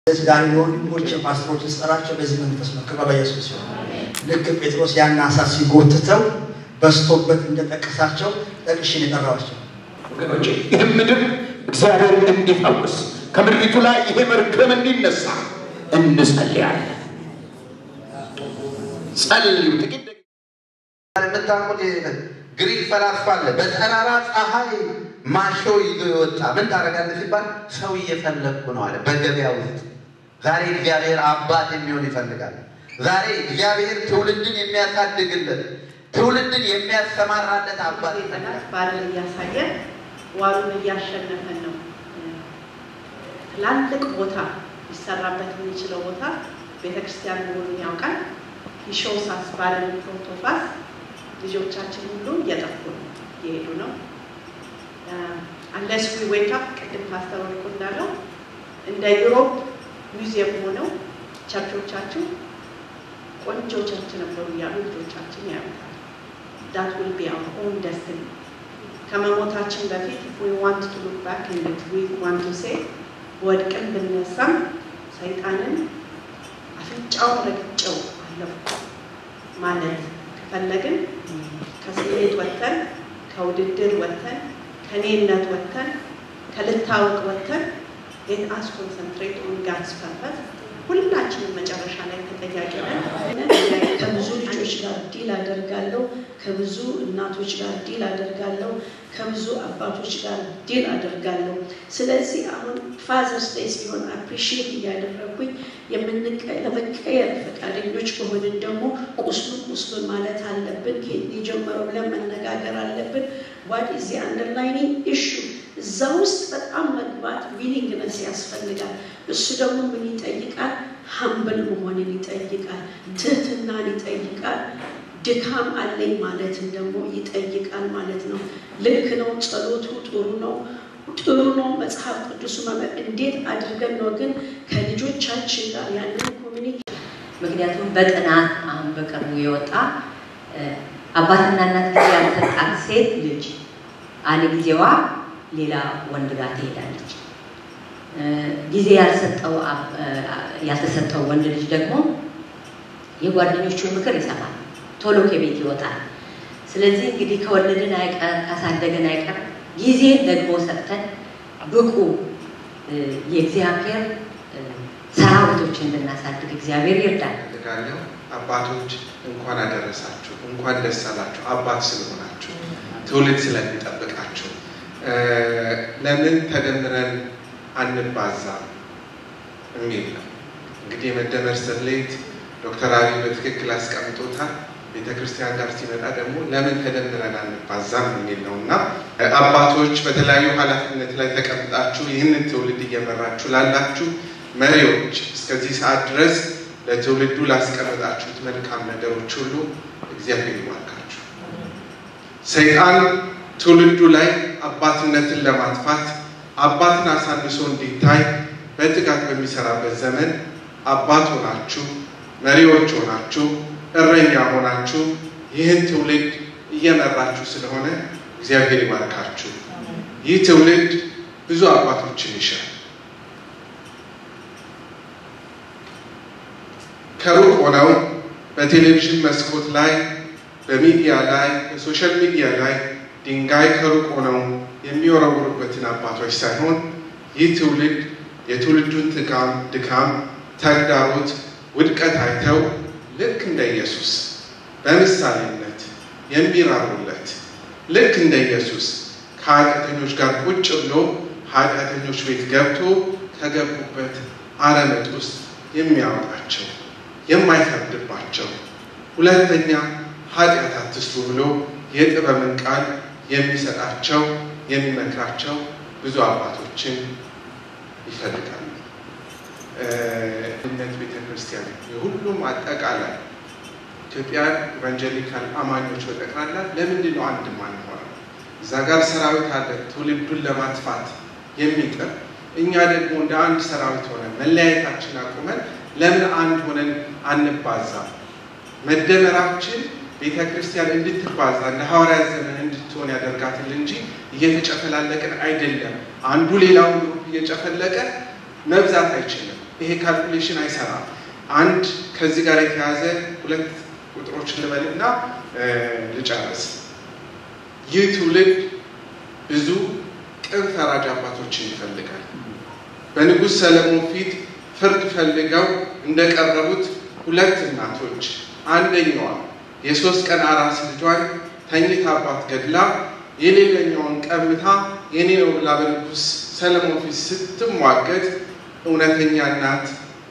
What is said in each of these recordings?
ዛሬ ወንድሞች ፓስተሮችን ስጠራቸው በዚህ መንፈስ ነው። ክብር ለኢየሱስ ሲሆን ልክ ጴጥሮስ ያን አሳ ሲጎትተው በስቶበት እንደጠቀሳቸው ጠቅሽን የጠራዋቸው ወገኖች ይህም ምድር እግዚአብሔር እንዲፈውስ ከምድሪቱ ላይ ይሄ መርገም እንዲነሳ እንጸልያለን። ጸልዩ። ጥቂት ደቂቃ የምታውቁት ግሪክ ፈላስፋ አለ። በጠራራ ፀሐይ ማሾ ይዞ የወጣ ምን ታደርጋለህ ሲባል ሰው እየፈለግኩ ነው አለ። በገበያ ውስጥ ዛሬ እግዚአብሔር አባት የሚሆን ይፈልጋል። ዛሬ እግዚአብሔር ትውልድን የሚያሳድግለት ትውልድን የሚያሰማራለት አባት ይፈልጋል። ባልን እያሳየን ዋሉን እያሸነፈን ነው። ትላልቅ ቦታ ሊሰራበት የሚችለው ቦታ ቤተክርስቲያን መሆኑን ያውቃል። ይሾውሳስ ባልን ፕሮቶፋስ ልጆቻችን ሁሉ እየጠፉ ነው እየሄዱ ነው። አንለስ ዊ ዌክ አፕ ቅድም ፓስተር ወርቁ እንዳለው እንደ ዩሮፕ ሚውዚየም ሆነው ቸርቾቻችን ቆንጆ ቸርች ነበሩ እያሉ ልጆቻችን ያዩታል። ዳት ዊል ቢ አወር ኦን ደስትኒ ከመሞታችን በፊት ዊ ዋንት ቱ ሉክ ባክ ኤንድ ዊ ዋንት ቱ ሴ ወድቅን ብነሳም ሰይጣንን አፍንጫውን ረግጬው አለፍኩ ማለት ከፈለግን ከስሜት ወጥተን ከውድድር ወጥተን ከኔነት ወጥተን ከልታወቅ ወጥተን ሌት አስ ኮንሰንትሬት ኦን ጋድስ ፐርፐስ ሁላችንም መጨረሻ ላይ ተጠያቂ ነን። ከብዙ ልጆች ጋር ዲል አደርጋለሁ። ከብዙ እናቶች ጋር ዲል አደርጋለሁ። ከብዙ አባቶች ጋር ዲል አደርጋለሁ። ስለዚህ አሁን ፋዘርስ ዴይ ሲሆን አፕሪሺየት እያደረግኩኝ ለመቀየር ፈቃደኞች ከሆንን ደግሞ ቁስሉን ቁስሉን ማለት አለብን። ከየት የጀመረው ብለን መነጋገር አለብን። ዋት ኢዝ አንደርላይኒንግ ኢሹ እዛ ውስጥ በጣም መግባት ዊሊንግነስ ያስፈልጋል። እሱ ደግሞ ምን ይጠይቃል? ሀምብል መሆንን ይጠይቃል። ትህትናን ይጠይቃል። ድካም አለኝ ማለትን ደግሞ ይጠይቃል ማለት ነው። ልክ ነው። ጸሎቱ ጥሩ ነው፣ ጥሩ ነው። መጽሐፍ ቅዱስ መመ እንዴት አድርገን ነው ግን ከልጆቻችን ጋር ያንን ኮሚኒኬ ምክንያቱም በጥናት አሁን በቅርቡ የወጣ አባትና እናት ጊዜ ያልሰጣት ሴት ልጅ አለ ጊዜዋ ሌላ ወንድ ጋር ትሄዳለች። ጊዜ ያልሰጠው ያልተሰጠው ወንድ ልጅ ደግሞ የጓደኞቹን ምክር ይሰማል፣ ቶሎ ከቤት ይወጣል። ስለዚህ እንግዲህ ከወለድን አይቀር ካሳደገን አይቀር ጊዜ ደግሞ ሰጥተን ብቁ የእግዚአብሔር ሰራዊቶች እንድናሳድግ እግዚአብሔር ይርዳል። እፈልጋለሁ። አባቶች እንኳን አደረሳችሁ፣ እንኳን ደስ አላችሁ። አባት ስለሆናችሁ ትውልድ ስለሚጠብቃችሁ ለምን ተደምረን አንባዛም የሚል ነው። እንግዲህ የመደመር ስሌት ዶክተር አብይ በትክክል አስቀምጦታል። ቤተ ክርስቲያን ጋር ሲመጣ ደግሞ ለምን ተደምረን አንባዛም የሚል ነው እና አባቶች በተለያዩ ኃላፊነት ላይ ተቀምጣችሁ ይህንን ትውልድ እየመራችሁ ላላችሁ መሪዎች እስከዚህ ሰዓት ድረስ ለትውልዱ ላስቀመጣችሁት መልካም ነገሮች ሁሉ እግዚአብሔር ይባርካችሁ። ሰይጣን ትውልዱ ላይ አባትነትን ለማጥፋት አባትን አሳንሶ እንዲታይ በትጋት በሚሰራበት ዘመን አባት ሆናችሁ መሪዎች ሆናችሁ እረኛ ሆናችሁ ይህን ትውልድ እየመራችሁ ስለሆነ እግዚአብሔር ይባርካችሁ። ይህ ትውልድ ብዙ አባቶችን ይሻል። ከሩቅ ሆነው በቴሌቪዥን መስኮት ላይ በሚዲያ ላይ በሶሻል ሚዲያ ላይ ድንጋይ ከሩቅ ሆነው የሚወረውሩበትን አባቶች ሳይሆን ይህ ትውልድ የትውልዱን ትጋም ድካም፣ ተግዳሮት፣ ውድቀት አይተው ልክ እንደ ኢየሱስ በምሳሌነት የሚራሩለት ልክ እንደ ኢየሱስ ከኃጢአተኞች ጋር ቁጭ ብሎ ኃጢአተኞች ቤት ገብቶ ከገቡበት አረመጥ ውስጥ የሚያወጣቸው የማይፈርድባቸው ሁለተኛ ኃጢአት አትስሩ ብሎ የጥበብን ቃል የሚሰጣቸው የሚመክራቸው ብዙ አባቶችን ይፈልጋሉ። እምነት ቤተ ክርስቲያን የሁሉም አጠቃላይ ኢትዮጵያን ኢቫንጀሊካል አማኞች በጠቅላላ ለምንድን ነው አንድ ማንሆነው? እዛ ጋር ሰራዊት አለ ትውልዱን ለማጥፋት የሚጥር እኛ ደግሞ እንደ አንድ ሰራዊት ሆነን መለያየታችን አቁመን ለምን አንድ ሆነን አንባዛም? መደመራችን ቤተ ክርስቲያን እንድትባዛ እንደ ሐዋርያት ዘመን እንድትሆን ያደርጋታል እንጂ እየተጨፈላለቅን አይደለም። አንዱ ሌላውን ግሩፕ እየጨፈለቀ መብዛት አይችልም። ይሄ ካልኩሌሽን አይሰራም። አንድ ከዚህ ጋር የተያዘ ሁለት ቁጥሮችን ልበልና ልጨርስ። ይህ ትውልድ ብዙ ቅን ፈራጅ አባቶችን ይፈልጋል። በንጉሥ ሰለሞን ፊት ፍርድ ፈልገው እንደቀረቡት ሁለት እናቶች አንደኛዋ የሶስት ቀን አራስ ልጇን ተኝታባት ገድላ የሌላኛውን ቀምታ የኔ ነው ብላ በንጉሥ ሰለሞን ፊት ስትሟገት እውነተኛ እናት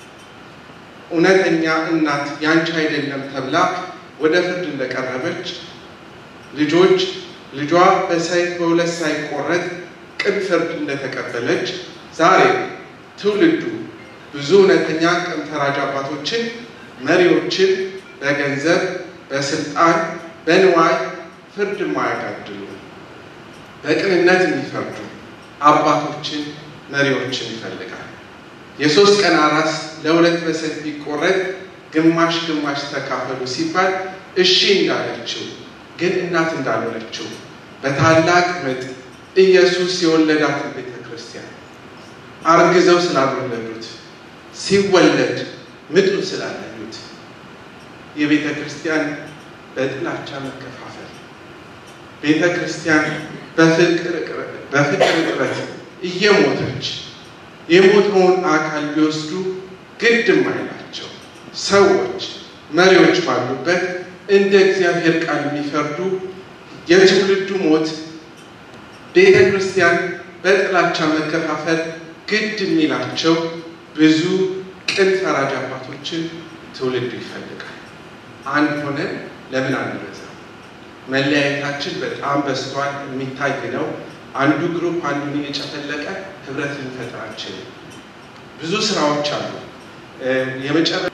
እውነተኛ እናት ያንቺ አይደለም ተብላ ወደ ፍርድ እንደቀረበች ልጆች ልጇ በሰይፍ በሁለት ሳይቆረጥ ቅን ፍርድ እንደተቀበለች ዛሬ ትውልዱ ብዙ እውነተኛ ቅን ፈራጅ አባቶችን፣ መሪዎችን በገንዘብ በስልጣን በንዋይ ፍርድ የማያጋድሉ በቅንነት የሚፈርዱ አባቶችን መሪዎችን ይፈልጋል። የሶስት ቀን አራስ ለሁለት በሰይፍ ቢቆረጥ ግማሽ ግማሽ ተካፈሉ ሲባል እሺ እንዳለችው ግን እናት እንዳልሆነችው በታላቅ ምጥ ኢየሱስ የወለዳትን ቤተ ክርስቲያን አርግዘው ስላልወለዱት ሲወለድ ምጡን ስላለሉት የቤተ ክርስቲያን በጥላቻ መከፋፈል ቤተ ክርስቲያን በፍቅር እጥረት እየሞተች የሞተውን አካል ቢወስዱ ግድ የማይላቸው ሰዎች መሪዎች ባሉበት እንደ እግዚአብሔር ቃል የሚፈርዱ የትውልዱ ሞት ቤተ ክርስቲያን በጥላቻ መከፋፈል ግድ የሚላቸው ብዙ ቅን ፈራጅ አባቶችን ትውልዱ ይፈልጋል። አንድ ሆነን ለምን አንበዛ? መለያየታችን በጣም በዝቷል፣ የሚታይ ነው። አንዱ ግሩፕ አንዱን እየጨፈለቀ ህብረት ልንፈጥር አንችልም። ብዙ ስራዎች አሉ። የመጨረ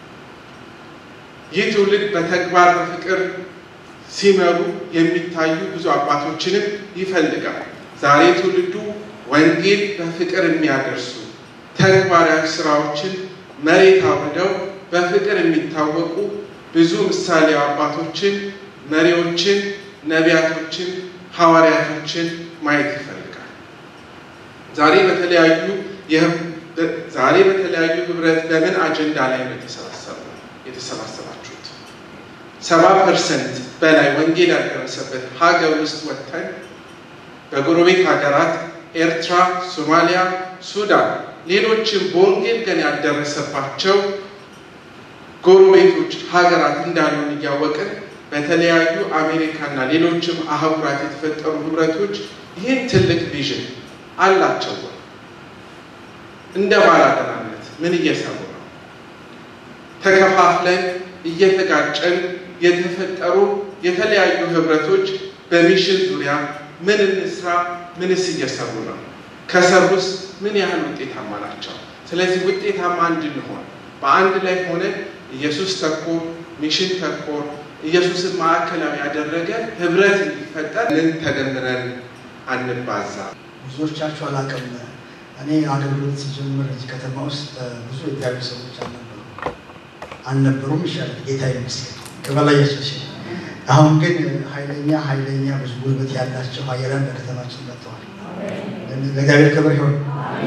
ይህ ትውልድ በተግባር በፍቅር ሲመሩ የሚታዩ ብዙ አባቶችንም ይፈልጋል። ዛሬ ትውልዱ ወንጌል በፍቅር የሚያደርሱ ተግባራዊ ስራዎችን መሬት አውርደው በፍቅር የሚታወቁ ብዙ ምሳሌ አባቶችን፣ መሪዎችን፣ ነቢያቶችን፣ ሐዋርያቶችን ማየት ይፈልጋል። ዛሬ በተለያዩ ዛሬ በተለያዩ ህብረት በምን አጀንዳ ላይ ነው የተሰባሰባችሁት? ሰባ ፐርሰንት በላይ ወንጌል ያልደረሰበት ሀገር ውስጥ ወጥተን በጎረቤት ሀገራት ኤርትራ፣ ሶማሊያ፣ ሱዳን፣ ሌሎችም በወንጌል ገና ያልደረሰባቸው ጎረቤቶች ሀገራት እንዳሉን እያወቅን በተለያዩ አሜሪካና ሌሎችም አህጉራት የተፈጠሩ ህብረቶች ይህን ትልቅ ቪዥን አላቸው። እንደ ባላደራነት ምን እየሰሩ ነው? ተከፋፍለን እየተጋጨን የተፈጠሩ የተለያዩ ህብረቶች በሚሽን ዙሪያ ምን እንስራ፣ ምንስ እየሰሩ ነው? ከሰሩስ ምን ያህል ውጤታማ ናቸው? ስለዚህ ውጤታማ እንድንሆን በአንድ ላይ ሆነን ኢየሱስ ተኮር ሚሽን ተኮር ኢየሱስን ማዕከላዊ ያደረገ ህብረት እንዲፈጠር ምን ተደምረን አንባዛ። ብዙዎቻችሁ አላውቅም። እኔ አገልግሎት ሲጀምር እዚህ ከተማ ውስጥ ብዙ የተለያዩ ሰዎች አልነበሩ አልነበሩም ይሻላል። ጌታ ይመስገን ክብር ለኢየሱስ ይሁን። አሁን ግን ኃይለኛ ኃይለኛ ብዙ ጉልበት ያላቸው ኃያላን በከተማችን መጥተዋል። ለእግዚአብሔር ክብር ይሁን።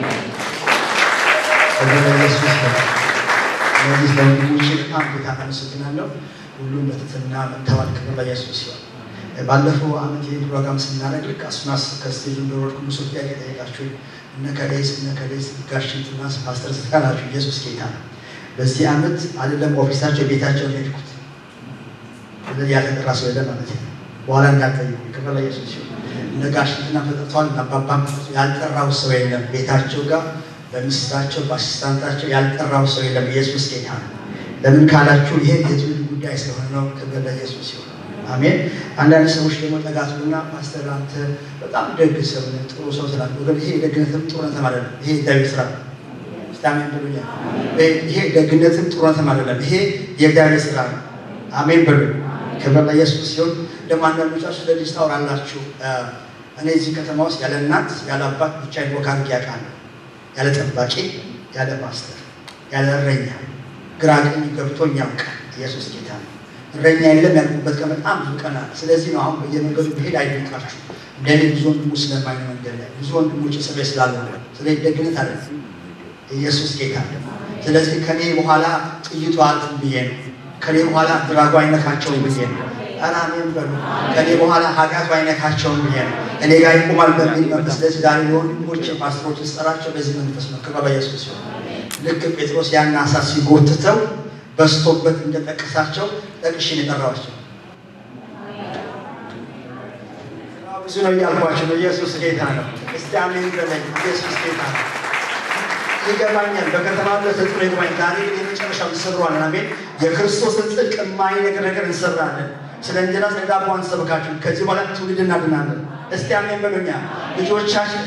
ክብር ለኢየሱስ ይሁን። ስለዚህ ለወንድሞቼ በጣም ጌታ አመሰግናለሁ። ሁሉም በትህትና መጥተዋል። ክብር ለኢየሱስ ይሁን። ባለፈው ዓመት ይህ ፕሮግራም ስናደርግ ልክ አስናስ ከስቴጅ እንደወረድኩ ብዙ ጥያቄ ጠየቃችሁኝ። እነ ከሌስ እነ ከሌስ ጋሽንትና ፓስተር ስታላችሁ ኢየሱስ ጌታ ነው። በዚህ ዓመት አይደለም ኦፊሳቸው ቤታቸውን ሄድኩት። ስለዚህ ያልተጠራ ሰው የለም ማለት ነው። በኋላ እንዳትጠይቁ። ክብር ለኢየሱስ ይሁን። እነ ጋሽንትና ተጠርተዋል። እነ አባባም ያልጠራው ሰው የለም ቤታቸው ጋር በሚስታቸው በአሲስታንታቸው ያልጠራው ሰው የለም። ኢየሱስ ጌታ ነው። ለምን ካላችሁ ይሄ የትውልድ ጉዳይ ስለሆነ ነው። ክብር ለኢየሱስ ይሁን። አሜን። አንዳንድ ሰዎች ደግሞ ጠጋቱና ፓስተር አንተ በጣም ደግ ሰው ነህ፣ ጥሩ ሰው ስላለ ወገን ይሄ ደግነትም ጥሩነትም አይደለም። ይሄ እግዚአብሔር ስራ ነው። ስታሜን ብሉኛ። ይሄ ደግነትም ጥሩነትም አይደለም። ይሄ የእግዚአብሔር ስራ ነው። አሜን በሉ። ክብር ለኢየሱስ ሲሆን ደግሞ አንዳንዶቻችሁ ስለ ልጅ ታወራላችሁ። እኔ እዚህ ከተማ ውስጥ ያለ እናት ያለ አባት ብቻዬን ወክ አድርጌ አውቃለሁ። ያለ ጠባቂ፣ ያለ ፓስተር፣ ያለ እረኛ ግራ ቀኝ ገብቶኝ ያውቃል። ኢየሱስ ጌታ ነው። እረኛ የለም ያልኩበት ቀን በጣም ብዙ ቀን አለ። ስለዚህ ነው አሁን በየመንገዱ ብሄድ አይደንቃችሁ። እንደኔ ብዙ ወንድሞች ስለማይ መንገድ ላይ ብዙ ወንድሞች እስር ቤት ስላልሆነ ስለዚህ ደግነት አለ ኢየሱስ ጌታ ነው። ስለዚህ ከኔ በኋላ ጥይቱ አልፍም ብዬ ነው። ከኔ በኋላ ድራጉ አይነካቸውም ብዬ ነው። ኧረ አሜን በሉ። ከኔ በኋላ ኃጢአቱ አይነካቸውም ብዬ ነው። እኔ ጋር ይቆማል በሚል መንፈስ። ስለዚህ ዛሬ ወንድሞች ፓስተሮች ስጠራቸው በዚህ መንፈስ ነው። ክብር በኢየሱስ ይሁን። ልክ ጴጥሮስ ያን አሳ ሲጎትተው በስቶበት እንደጠቀሳቸው ጠቅሼ ነው የጠራኋቸው። ብዙ ነው እያልኳቸው ነው። ኢየሱስ ጌታ ነው። እስቲ አሜን በለኝ። ኢየሱስ ጌታ ነው። ይገባኛል። በከተማ ተጽዕኖ ይገባኝ። ዛሬ የመጨረሻው እንሰብረዋለን። አሜን። የክርስቶስን ጽድቅ የማይነግር ነገር እንሰራለን። ስለ እንጀራ ስለ ዳቦ አንሰብካችሁ። ከዚህ በኋላ ትውልድ እናድናለን። እስቲ አሜን በሉኛ። ልጆቻችን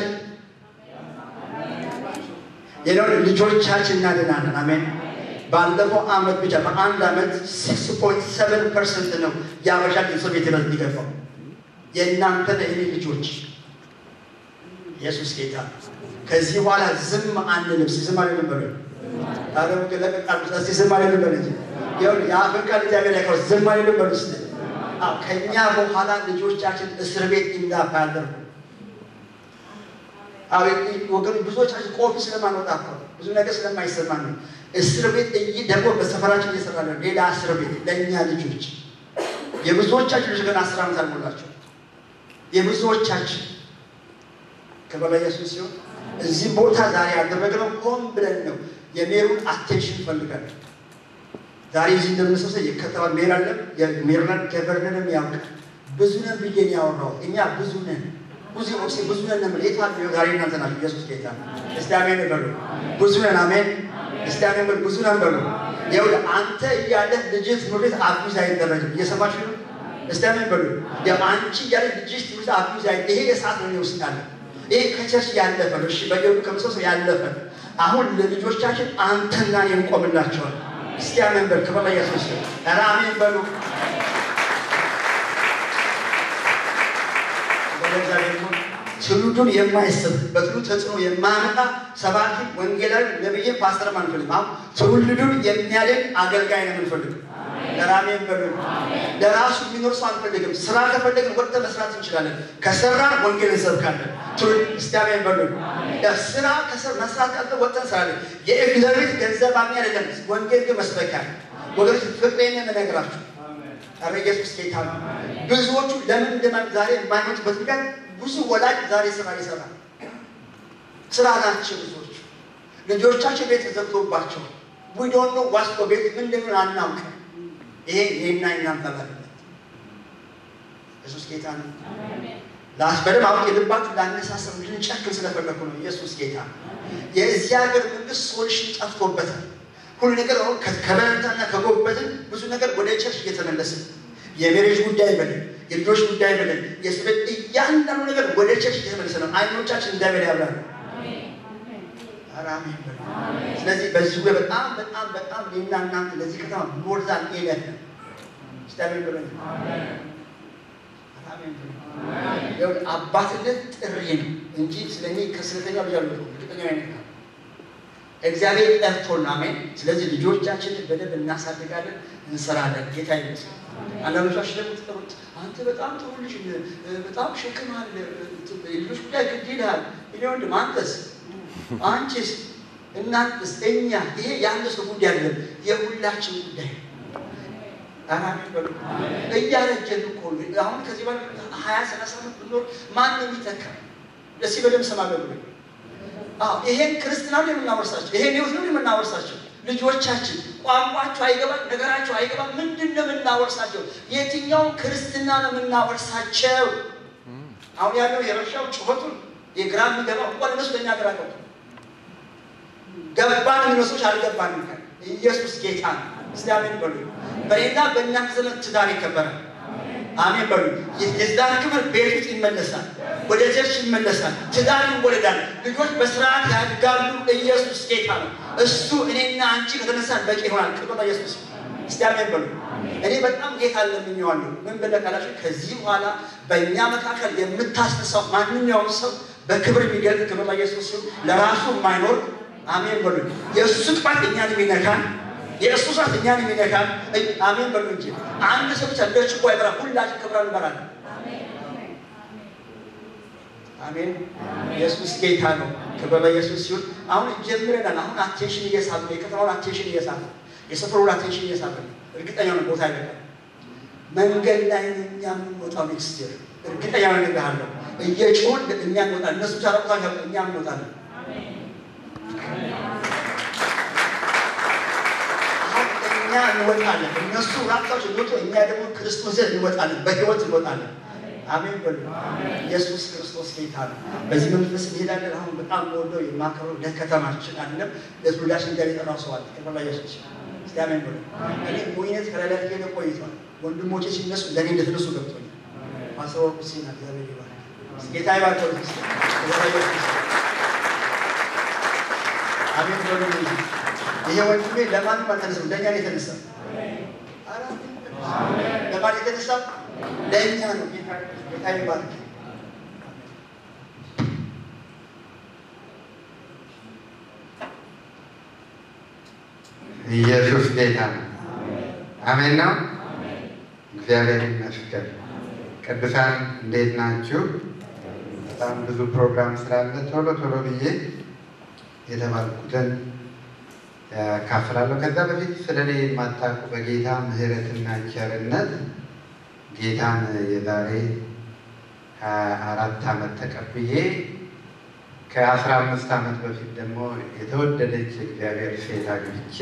የለውን ልጆቻችን እናድናለን። አሜን። ባለፈው አመት ብቻ በአንድ አመት ሲክስ ፖይንት ሰቨን ፐርሰንት ነው የአበሻ የሰው ቤት ይበልጥ ይገፋው የእናንተ የኔ ልጆች ኢየሱስ ጌታ ከዚህ በኋላ ዝም አንልም። ዝም አንልም በሉ። ታዲያ ለቀቃል እስቲ ዝም አንልም በሉ እንጂ ይኸውልህ የአፍን ቃል እግዚአብሔር ያውቃል። ዝም አንልም በሉ እስቲ። አዎ ከእኛ በኋላ ልጆቻችን እስር ቤት እንዳያደርጉ አዎ ወገኑ ብዙዎቻችን ቆፊ ስለማንወጣ እኮ ብዙ ነገር ስለማይሰማን ነው። እስር ቤት እይ ደግሞ በሰፈራችን እየሰራ ነው። ሌላ እስር ቤት ለእኛ ልጆች የብዙዎቻችን ልጆች ገና አስር ዓመት አልሞላቸው የብዙዎቻችን ክብር ለኢየሱስ ሲሆን እዚህ ቦታ ዛሬ ያደረግነው ሆን ብለን ነው። የሜሩን አቴንሽን ፈልጋለን። ዛሬ እዚህ እንደምንሰብሰብ የከተማ ሜር አለ የሜሪላንድ ገቨርነርም ያውቃል። ብዙ ነን ብዬ ነው ያወራሁት። እኛ ብዙ ነን ብዙ ኦክሲ ብዙ ነን ነበር የት አለ ዛሬ እናንተ ናችሁ። ኢየሱስ ጌታ እስቲ አሜን በሉ። ብዙ ነን አሜን። እስቲ አሜን በሉ። ብዙ ነን በሉ። ይኸውልህ አንተ እያለህ ልጅህ ትምህርት ቤት አቢዝ አይደረግም። እየሰማችሁ ነው? እስቲ አሜን በሉ። ያው አንቺ እያለህ ልጅሽ ትምህርት አቢዝ አይ ይሄ የሰዓት ነው ውስጥ ያለ ይሄ ከቸርች ያለፈ ነው። እሺ በየሩ ከምሰሶ ያለፈ አሁን ለልጆቻችን አንተና እኔ እንቆምላቸዋል። እስቲ አሜን በሉ። ክብር ለኢየሱስ ይሁን። ኧረ አሜን በሉ። በእግዚአብሔር ይሁን። ትውልዱን የማይስብ በትውልዱ ተጽዕኖ የማያመጣ ሰባኪ፣ ወንጌላዊ፣ ነብይን፣ ፓስተርም አንፈልግም። አሁን ትውልዱን የሚያድን አገልጋይ ነው የምንፈልገው። ለራሜን በሉ ለራሱ የሚኖር ሰው አንፈልግም። ስራ ከፈለግን ወጥተን መስራት እንችላለን። ከሰራን ወንጌል እንሰብካለን። ትውልድ እስቲ አሜን በሉ። ስራ ከሰር መስራት ያለ ወጥተን እንሰራለን። የእግዚአብሔር ገንዘብ አሚ አይደለም፣ ወንጌል ግን መስበኪያ ነው። ወገኖች ፍቅሬን የምነግራችሁ ኧረ ኢየሱስ ጌታ ነው። ብዙዎቹ ለምን እንደማን ዛሬ የማይመጡበት ምክንያት ብዙ ወላጅ ዛሬ ስራ ይሰራል። ስራ ናቸው ብዙዎቹ ልጆቻቸው ቤት ተዘግቶባቸው ዊዶን ነው ዋስቶ ቤት ምን እንደሚሆን አናውቅም። ይሄ ይሄና እናንተ ኃላፊነት ኢየሱስ ጌታ ነው። ላስ በደንብ አሁን የልባችሁ ላነሳሰብ ልንጨክን ስለፈለኩ ነው። ኢየሱስ ጌታ ነው። የዚህ ሀገር መንግስት ሶሉሽን ጠፍቶበታል። ሁሉ ነገር አሁን ከበረታና ከጎበትን ብዙ ነገር ወደ ቸርች እየተመለሰ የሜሬጅ ጉዳይ በለን የልጆች ጉዳይ በለን የስበት እያንዳንዱ ነገር ወደ ቸርች እየተመለሰ ነው። አይኖቻችን እግዚአብሔር ያብራል። አሜን በሉ። ስለዚህ በዚህ ጉዳይ በጣም በጣም በጣም እኔና እናንተ ለዚህ ከተማ ሞርዛን ኤለት ነው። እስቲ አሜን በሉ። አሜን በሉ። አባትነት ጥሪ ነው እንጂ ስለኔ ከስለተኛ ብያለሁ። እርግጠኛ አይነት ነው እግዚአብሔር ጠርቶን አሜን። ስለዚህ ልጆቻችንን በደንብ እናሳድጋለን፣ እንሰራለን። ጌታ ይመስገን። አንዳንዶቻችን ደግሞ ትጠሩት አንተ በጣም ጥሩ ልጅ በጣም ሸክም አለ ልጆች ጉዳይ ግድ ይልሃል። እኔ ወንድም አንተስ አንቺስ እናንተስ እኛ ይሄ የአንድ ሰው ጉዳይ አይደለም፣ የሁላችን ጉዳይ አሜን በሉ። እያረጀን እኮ አሁን ከዚህ በኋላ ሀያ ሰላሳ ዓመት ብኖር ማን ነው የሚተካ? ደስ በደንብ ሰማ ብሎ ይሄን ክርስትና ነው የምናወርሳቸው፣ ይሄን ህይወት ነው የምናወርሳቸው። ልጆቻችን ቋንቋቸው አይገባም፣ ነገራቸው አይገባም። ምንድን ነው የምናወርሳቸው? የትኛውን ክርስትና ነው የምናወርሳቸው? አሁን ያለው የረብሻው ጩኸቱን የግራ የሚገባው እንኳን እነሱ ለእኛ ግራ ገባ ገባን የሚመስሎች አልገባንም። ኢየሱስ ጌታ ነው። እስቲ አሜን በሉ። በሌላ በእናንተ ዘመን ትዳር ይከበራል። አሜን በሉ። የትዳር ክብር ቤት ውስጥ ይመለሳል፣ ወደ ቸርች ይመለሳል፣ ትዳር ይወለዳል፣ ልጆች በስርዓት ያድጋሉ። ኢየሱስ ጌታ ነው። እሱ እኔና አንቺ ከተነሳን በቂ ይሆናል። ክብር ኢየሱስ። እስቲ አሜን በሉ። እኔ በጣም ጌታ ለምኜዋለሁ። ምን ብለህ ካላችሁ ከዚህ በኋላ በእኛ መካከል የምታስነሳው ማንኛውም ሰው በክብር የሚገልጥ ክብር ኢየሱስ ሲሆን ለራሱ የማይኖር አሜን በሉ። የእሱ ጥፋት እኛን የሚነካን የእሱ ሰዓት እኛን የሚነካን አሜን በሉ እንጂ አንድ ሰው ብቻ እንደ ችቦ አይበራም። ሁላችን ክብር እንበራለን። አሜን። ኢየሱስ ጌታ ነው። ክብር ለኢየሱስ ሲሆን አሁን ጀምረናል። አሁን አቴንሽን እየሳብ ነው። የከተማውን አቴንሽን እየሳብ ነው። የሰፈሩን አቴንሽን እየሳብ ነው። እርግጠኛ ነው ቦታ አይበቃም። መንገድ ላይ ነው እኛ የምንወጣው ኔክስት ይር እርግጠኛ ነው እነግርሃለሁ። እየጮህን እኛ እንወጣለን። እነሱ ታረቁታ እኛ እንወጣለን። እኛ እንወጣለን። እነሱ ራሳቸው እንወጡ፣ እኛ ደግሞ ክርስቶስን እንወጣለን። በህይወት እንወጣለን። አሜን በሉ። ኢየሱስ ክርስቶስ ጌታ ነው። በዚህ መንፈስ እንሄዳለን። አሁን በጣም ወደው የማከብረው ለከተማችን አይደለም ለትውልዳችን ጋር የጠራው ሰው አለ። ክብር ለኢየሱስ። እስቲ አሜን በሉ። እኔ ሞኝነት ከላላ ሄደ ቆይቷል። ወንድሞቼ ሲነሱ እንደኔ እንደተነሱ ገብቶኛል። ፓስተር ወርቁ ሲና እግዚአብሔር ይባርክ። ጌታ ይባርከው። ክብር ለኢየሱስ። አሜን በሉ። ይሄ ወንድሜ ለማንም አልተነሳም፣ ለእኛ ነው የተነሳ። ኧረ ለማን የተነሳ? ለእኛ ነው። ጌታ ይባርክ። ኢየሱስ ጌታ ነው። አሜን ነው። እግዚአብሔር ይመስገን። ቅዱሳን እንዴት ናችሁ? በጣም ብዙ ፕሮግራም ስላለ ቶሎ ቶሎ ብዬ የተባልኩትን ያካፍላለሁ። ከዛ በፊት ስለ እኔ የማታውቁ በጌታ ምሕረትና ቸርነት ጌታን የዛሬ ከአራት ዓመት ተቀብዬ ከአስራ አምስት ዓመት በፊት ደግሞ የተወደደች እግዚአብሔር ሴት አግብቼ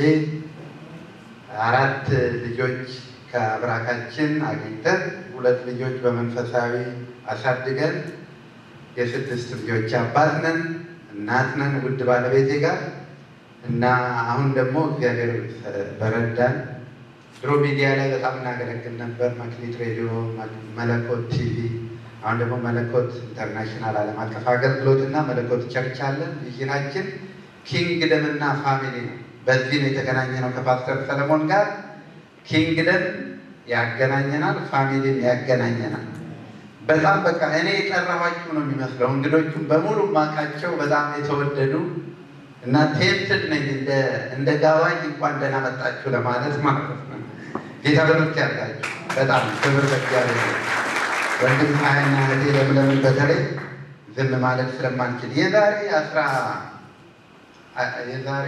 አራት ልጆች ከአብራካችን አግኝተን ሁለት ልጆች በመንፈሳዊ አሳድገን የስድስት ልጆች አባት ነን፣ እናት ነን ውድ ባለቤቴ ጋር እና አሁን ደግሞ እግዚአብሔር በረዳን። ድሮ ሚዲያ ላይ በጣም እናገለግል ነበር፣ መክሊት ሬዲዮ፣ መለኮት ቲቪ። አሁን ደግሞ መለኮት ኢንተርናሽናል ዓለም አቀፍ አገልግሎት እና መለኮት ቸርች አለን። ቪዥናችን ኪንግደም እና ፋሚሊ ነው። በዚህ ነው የተገናኘ ነው ከፓስተር ሰለሞን ጋር። ኪንግደም ያገናኘናል፣ ፋሚሊም ያገናኘናል። በጣም በቃ እኔ የጠራኋችሁ ነው የሚመስለው። እንግዶቹም በሙሉ ማቃቸው በጣም የተወደዱ እና ቴምትድ ነኝ እንደ ጋባኝ እንኳን ደህና መጣችሁ ለማለት ማለት ነው። ጌታ በምርት ያርጋችሁ። በጣም ክብር በእግዚአብሔር። ወንድም ሀያና እህቴ ለምለምን በተለይ ዝም ማለት ስለማንችል የዛሬ አስራ የዛሬ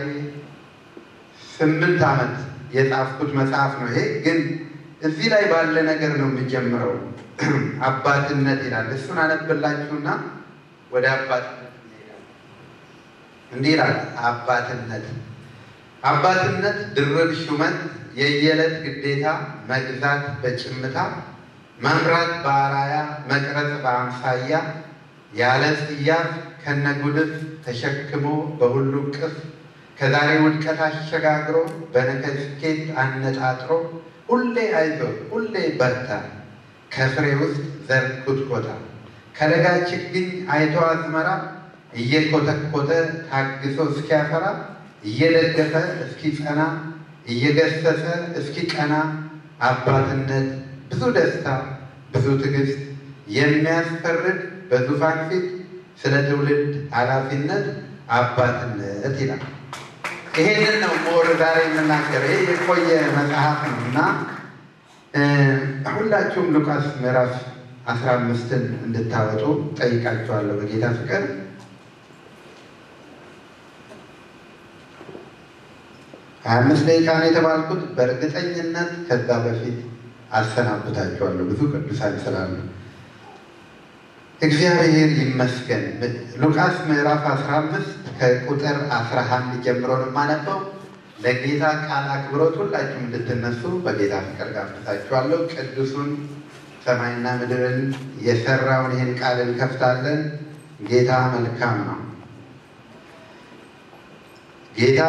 ስምንት ዓመት የጻፍኩት መጽሐፍ ነው ይሄ። ግን እዚህ ላይ ባለ ነገር ነው የሚጀምረው። አባትነት ይላል። እሱን አነብላችሁና ወደ አባትነት እንሄዳለን። እንዲህ ይላል አባትነት አባትነት ድርብ ሹመት፣ የየዕለት ግዴታ፣ መግዛት በጭምታ፣ መምራት በአራያ፣ መቅረጽ በአምሳያ፣ ያለ ጽያፍ ከነጉድፍ ተሸክሞ በሁሉ ቅፍ ከዛሬ ውድቀት አሸጋግሮ በነገ ስኬት አነጣጥሮ ሁሌ አይዞ ሁሌ በርታ ከፍሬ ውስጥ ዘር ኩትኮታ ከለጋ ችግኝ አይቶ አዝመራ እየኮተኮተ ታግሶ እስኪያፈራ እየደገፈ እስኪጸና እየገሰጸ እስኪቀና አባትነት ብዙ ደስታ ብዙ ትዕግስት የሚያስፈርድ በዙፋን ፊት ስለ ትውልድ ኃላፊነት አባትነት ይላል። ይሄንን ነው ሞር ዛሬ የምናገር። ይሄ የቆየ መጽሐፍ ነው እና ሁላችሁም ሉቃስ ምዕራፍ አስራ አምስትን እንድታወጡ ጠይቃችኋለሁ በጌታ ፍቅር። ሀያ አምስት ደቂቃ ነው የተባልኩት። በእርግጠኝነት ከዛ በፊት አሰናብታችኋለሁ ብዙ ቅዱሳን ስላሉ እግዚአብሔር ይመስገን። ሉቃስ ምዕራፍ አስራ አምስት ከቁጥር አስራ አንድ ጀምሮ ነው የማነበው። ለጌታ ቃል አክብሮት ሁላችሁም እንድትነሱ በጌታ ፍቅር ጋብዛችኋለሁ። ቅዱሱን ሰማይና ምድርን የሰራውን ይህን ቃል እንከፍታለን። ጌታ መልካም ነው። ጌታ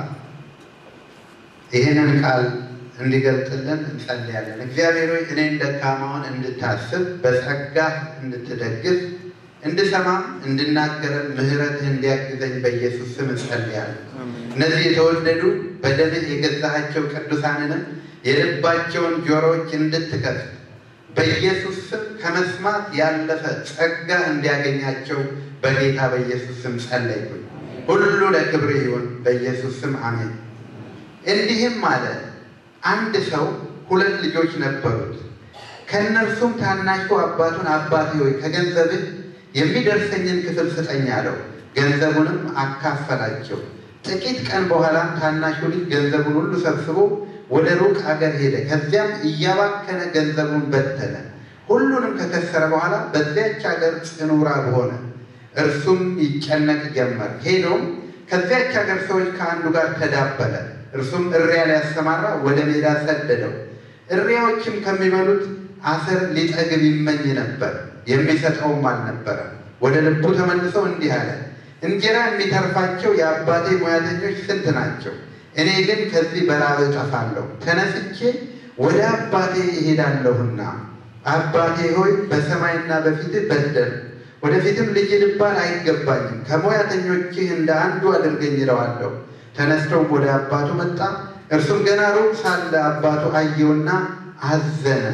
ይህንን ቃል እንዲገልጥልን እንጸልያለን። እግዚአብሔር ሆይ እኔን ደካማውን እንድታስብ በጸጋ እንድትደግፍ እንድሰማም እንድናገረን ምሕረትህ እንዲያግዘኝ በኢየሱስ ስም እንጸልያለን። እነዚህ የተወደዱ በደምህ የገዛሃቸው ቅዱሳንንም የልባቸውን ጆሮዎች እንድትከፍት በኢየሱስ ስም ከመስማት ያለፈ ጸጋ እንዲያገኛቸው በጌታ በኢየሱስ ስም ጸለይኩኝ። ሁሉ ለክብር ይሁን፣ በኢየሱስ ስም አሜን። እንዲህም አለ፣ አንድ ሰው ሁለት ልጆች ነበሩት። ከእነርሱም ታናሹ አባቱን አባቴ ሆይ ከገንዘብህ የሚደርሰኝን ክፍል ስጠኝ አለው። ገንዘቡንም አካፈላቸው። ጥቂት ቀን በኋላ ታናሹ ልጅ ገንዘቡን ሁሉ ሰብስቦ ወደ ሩቅ አገር ሄደ። ከዚያም እያባከነ ገንዘቡን በተነ። ሁሉንም ከከሰረ በኋላ በዚያች ሀገር ጽኑ ራብ ሆነ። እርሱም ይጨነቅ ጀመር። ሄዶም ከዚያች ሀገር ሰዎች ከአንዱ ጋር ተዳበለ። እርሱም እሪያ ሊያሰማራ ወደ ሜዳ ሰደደው። እሪያዎችም ከሚበሉት አሰር ሊጠግብ ይመኝ ነበር፣ የሚሰጠውም አልነበረም። ወደ ልቡ ተመልሰው እንዲህ አለ፣ እንጀራ የሚተርፋቸው የአባቴ ሙያተኞች ስንት ናቸው? እኔ ግን ከዚህ በራብ እጠፋለሁ። ተነስቼ ወደ አባቴ እሄዳለሁና አባቴ ሆይ በሰማይና በፊትህ በደልሁ፣ ወደፊትም ልጅ ልባል አይገባኝም። ከሙያተኞችህ እንደ አንዱ አድርገኝ እለዋለሁ። ተነስተውም ወደ አባቱ መጣ። እርሱም ገና ሩቅ ሳለ አባቱ አየውና አዘነ።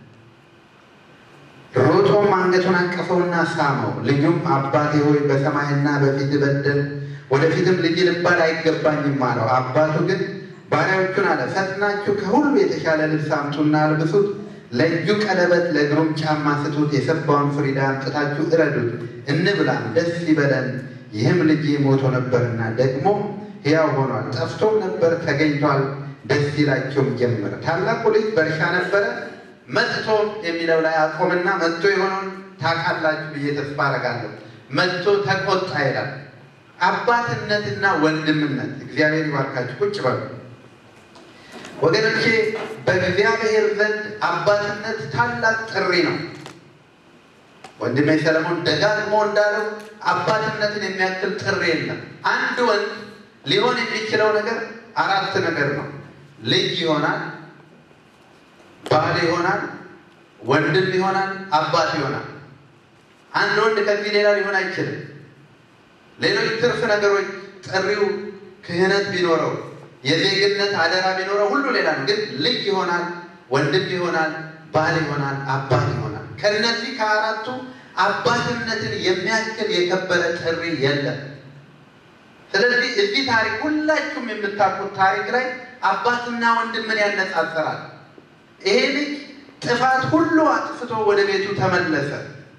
ሮጦም አንገቱን አቀፈውና ሳመው። ልጁም አባቴ ሆይ በሰማይና በፊትህ በደልሁ፣ ወደፊትም ልጅ ልባል አይገባኝም አለው። አባቱ ግን ባሪያዎቹን አለ፣ ፈጥናችሁ ከሁሉ የተሻለ ልብስ አምጡና አልብሱት ለእጁ ቀለበት ለእግሩም ጫማ ስጡት። የሰባውን ፍሪዳ አምጥታችሁ እረዱት፣ እንብላም፣ ደስ ይበለን። ይህም ልጅ ሞቶ ነበርና ደግሞ ሕያው ሆኗል፣ ጠፍቶም ነበር ተገኝቷል፣ ደስ ይላቸውም ጀመረ። ታላቁ ልጅ በእርሻ ነበረ። መጥቶ የሚለው ላይ አቆምና መጥቶ የሆነውን ታውቃላችሁ ብዬ ተስፋ አደርጋለሁ። መጥቶ ተቆጣ ይላል። አባትነትና ወንድምነት እግዚአብሔር ይባርካችሁ። ቁጭ በሉ ወገኖቼ በእግዚአብሔር ዘንድ አባትነት ታላቅ ጥሪ ነው። ወንድሜ ሰለሞን ደጋግሞ እንዳለው አባትነትን የሚያክል ጥሪ የለም። አንድ ወንድ ሊሆን የሚችለው ነገር አራት ነገር ነው። ልጅ ይሆናል፣ ባል ይሆናል፣ ወንድም ይሆናል፣ አባት ይሆናል። አንድ ወንድ ከዚህ ሌላ ሊሆን አይችልም። ሌሎች ትርፍ ነገሮች ጥሪው ክህነት ቢኖረው የዜግነት አደራ ቢኖረው ሁሉ ሌላ ነው። ግን ልጅ ይሆናል፣ ወንድም ይሆናል፣ ባል ይሆናል፣ አባት ይሆናል። ከነዚህ ከአራቱ አባትነትን የሚያክል የከበረ ጥሪ የለም። ስለዚህ እዚህ ታሪክ ሁላችሁም የምታውቁት ታሪክ ላይ አባትና ወንድምን ያነጻጽራል። ይሄ ልጅ ጥፋት ሁሉ አጥፍቶ ወደ ቤቱ ተመለሰ።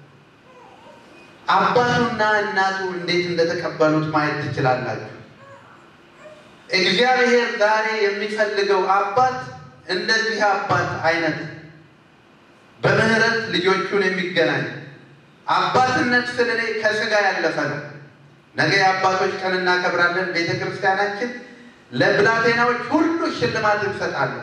አባቱና እናቱ እንዴት እንደተቀበሉት ማየት ትችላላችሁ። እግዚአብሔር ዛሬ የሚፈልገው አባት እንደዚህ አባት አይነት በምህረት ልጆቹን የሚገናኝ አባትነት ስል እኔ ከስጋ ያለፈ ነው። ነገ የአባቶች ቀን እናከብራለን። ቤተ ክርስቲያናችን ለብላቴናዎች ሁሉ ሽልማት እንሰጣለን።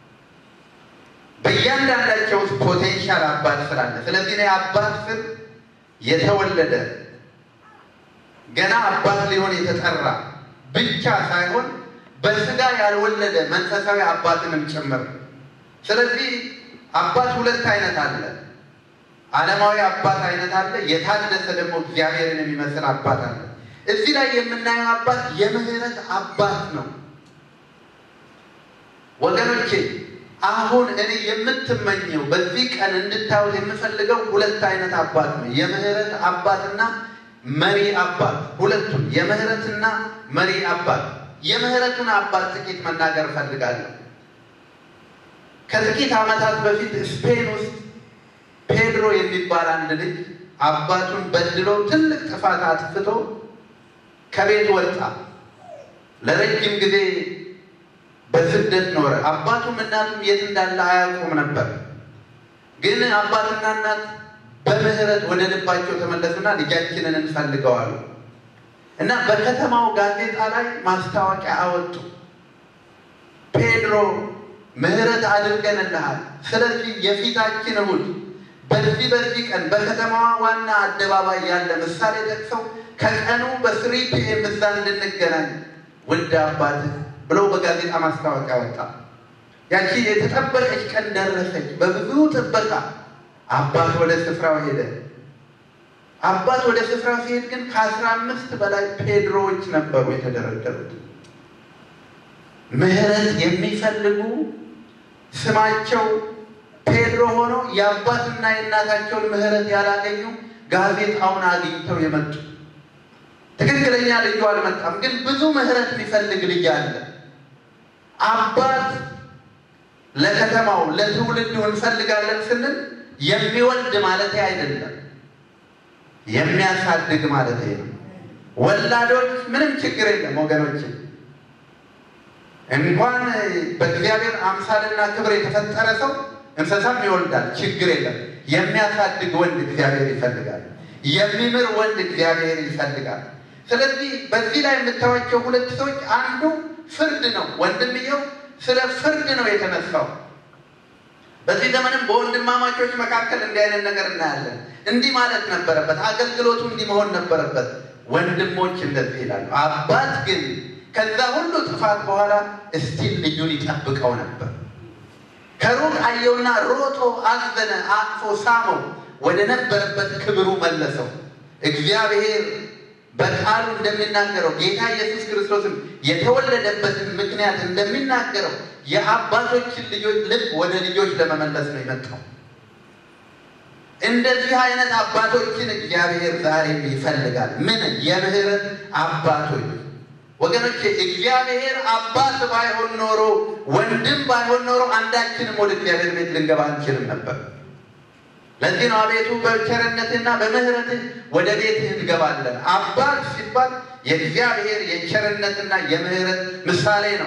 በእያንዳንዳቸው ውስጥ ፖቴንሻል አባት ስላለ፣ ስለዚህ እኔ አባት ስል የተወለደ ገና አባት ሊሆን የተጠራ ብቻ ሳይሆን በስጋ ያልወለደ መንፈሳዊ አባትንም ጭምር። ስለዚህ አባት ሁለት አይነት አለ። ዓለማዊ አባት አይነት አለ። የታደሰ ደግሞ እግዚአብሔርን የሚመስል አባት አለ። እዚህ ላይ የምናየው አባት የምህረት አባት ነው። ወገኖቼ አሁን እኔ የምትመኘው በዚህ ቀን እንድታዩት የምፈልገው ሁለት አይነት አባት ነው። የምህረት አባትና መሪ አባት ሁለቱም የምህረትና መሪ አባት። የምህረቱን አባት ጥቂት መናገር እፈልጋለሁ። ከጥቂት ዓመታት በፊት ስፔን ውስጥ ፔድሮ የሚባል አንድ ልጅ አባቱን በድሎ ትልቅ ጥፋት አጥፍቶ ከቤት ወጣ። ለረጅም ጊዜ በስደት ኖረ። አባቱም እናቱም የት እንዳለ አያውቁም ነበር። ግን አባትና እናት በምህረት ወደ ልባቸው ተመለሱና ልጃችንን እንፈልገዋሉ እና በከተማው ጋዜጣ ላይ ማስታወቂያ አወጡ። ፔድሮ ምህረት አድርገንልሃል፣ ስለዚህ የፊታችን እሑድ በዚህ በዚህ ቀን በከተማዋ ዋና አደባባይ ያለ ምሳሌ ጠቅሰው ከቀኑ በስሪ ፒኤም እዛ እንድንገናኝ ውድ አባትህ ብለው በጋዜጣ ማስታወቂያ ወጣ። ያቺ የተጠበቀች ቀን ደረሰች። በብዙ ጥበቃ አባት ወደ ስፍራው ሄደ። አባት ወደ ስፍራው ሲሄድ ግን ከአስራ አምስት በላይ ፔድሮዎች ነበሩ የተደረደሩት። ምህረት የሚፈልጉ ስማቸው ፔድሮ ሆኖ የአባትና የእናታቸውን ምህረት ያላገኙ ጋዜጣውን አግኝተው የመጡ ትክክለኛ ልጁ አልመጣም፣ ግን ብዙ ምህረት የሚፈልግ ልጅ አለ። አባት ለከተማው ለትውልዱ እንፈልጋለን ስንል የሚወልድ ማለት አይደለም። የሚያሳድግ ማለት ይሄ ነው። ወላዶች ምንም ችግር የለም ወገኖች፣ እንኳን በእግዚአብሔር አምሳልና ክብር የተፈጠረ ሰው እንስሳም ይወልዳል፣ ችግር የለም። የሚያሳድግ ወንድ እግዚአብሔር ይፈልጋል። የሚምር ወንድ እግዚአብሔር ይፈልጋል። ስለዚህ በዚህ ላይ የምታዩዋቸው ሁለት ሰዎች አንዱ ፍርድ ነው። ወንድምየው ስለ ፍርድ ነው የተነሳው። በዚህ ዘመንም በወንድማማቾች መካከል እንዲህ አይነት ነገር እናያለን። እንዲህ ማለት ነበረበት፣ አገልግሎቱ እንዲህ መሆን ነበረበት። ወንድሞች እንደዚህ ይላሉ። አባት ግን ከዛ ሁሉ ጥፋት በኋላ እስቲል ልጁን ይጠብቀው ነበር። ከሩቅ አየውና ሮጦ አዘነ፣ አቅፎ ሳመው፣ ወደ ነበረበት ክብሩ መለሰው። እግዚአብሔር በቃሉ እንደሚናገረው ጌታ ኢየሱስ ክርስቶስም የተወለደበትን ምክንያት እንደሚናገረው የአባቶችን ልጆች ልብ ወደ ልጆች ለመመለስ ነው የመጣው። እንደዚህ አይነት አባቶችን እግዚአብሔር ዛሬም ይፈልጋል። ምን የምህረት አባቶች ወገኖቼ፣ እግዚአብሔር አባት ባይሆን ኖሮ ወንድም ባይሆን ኖሮ አንዳችንም ወደ እግዚአብሔር ቤት ልንገባ አንችልም ነበር። ለዚህ ነው አቤቱ በቸርነትህና በምህረትህ ወደ ቤትህ እንገባለን። አባት ሲባል የእግዚአብሔር የቸርነትና የምህረት ምሳሌ ነው።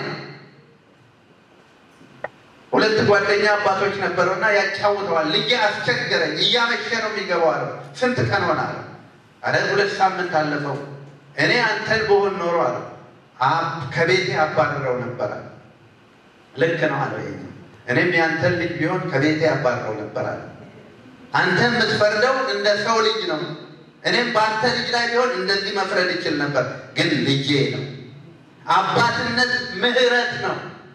ሁለት ጓደኛ አባቶች ነበረውና ያጫውተዋል። ልጄ አስቸገረኝ፣ እያመሸ ነው የሚገባው አለው። ስንት ቀን ሆነ አለው። አረ ሁለት ሳምንት አለፈው። እኔ አንተን በሆን ኖሮ አለው ከቤቴ አባርረው ነበረ። ልክ ነው አለው። ይሄ እኔም ያንተን ልጅ ቢሆን ከቤቴ አባርረው ነበር አለ። አንተ የምትፈርደው እንደ ሰው ልጅ ነው። እኔም በአንተ ልጅ ላይ ቢሆን እንደዚህ መፍረድ ይችል ነበር፣ ግን ልጄ ነው። አባትነት ምህረት ነው።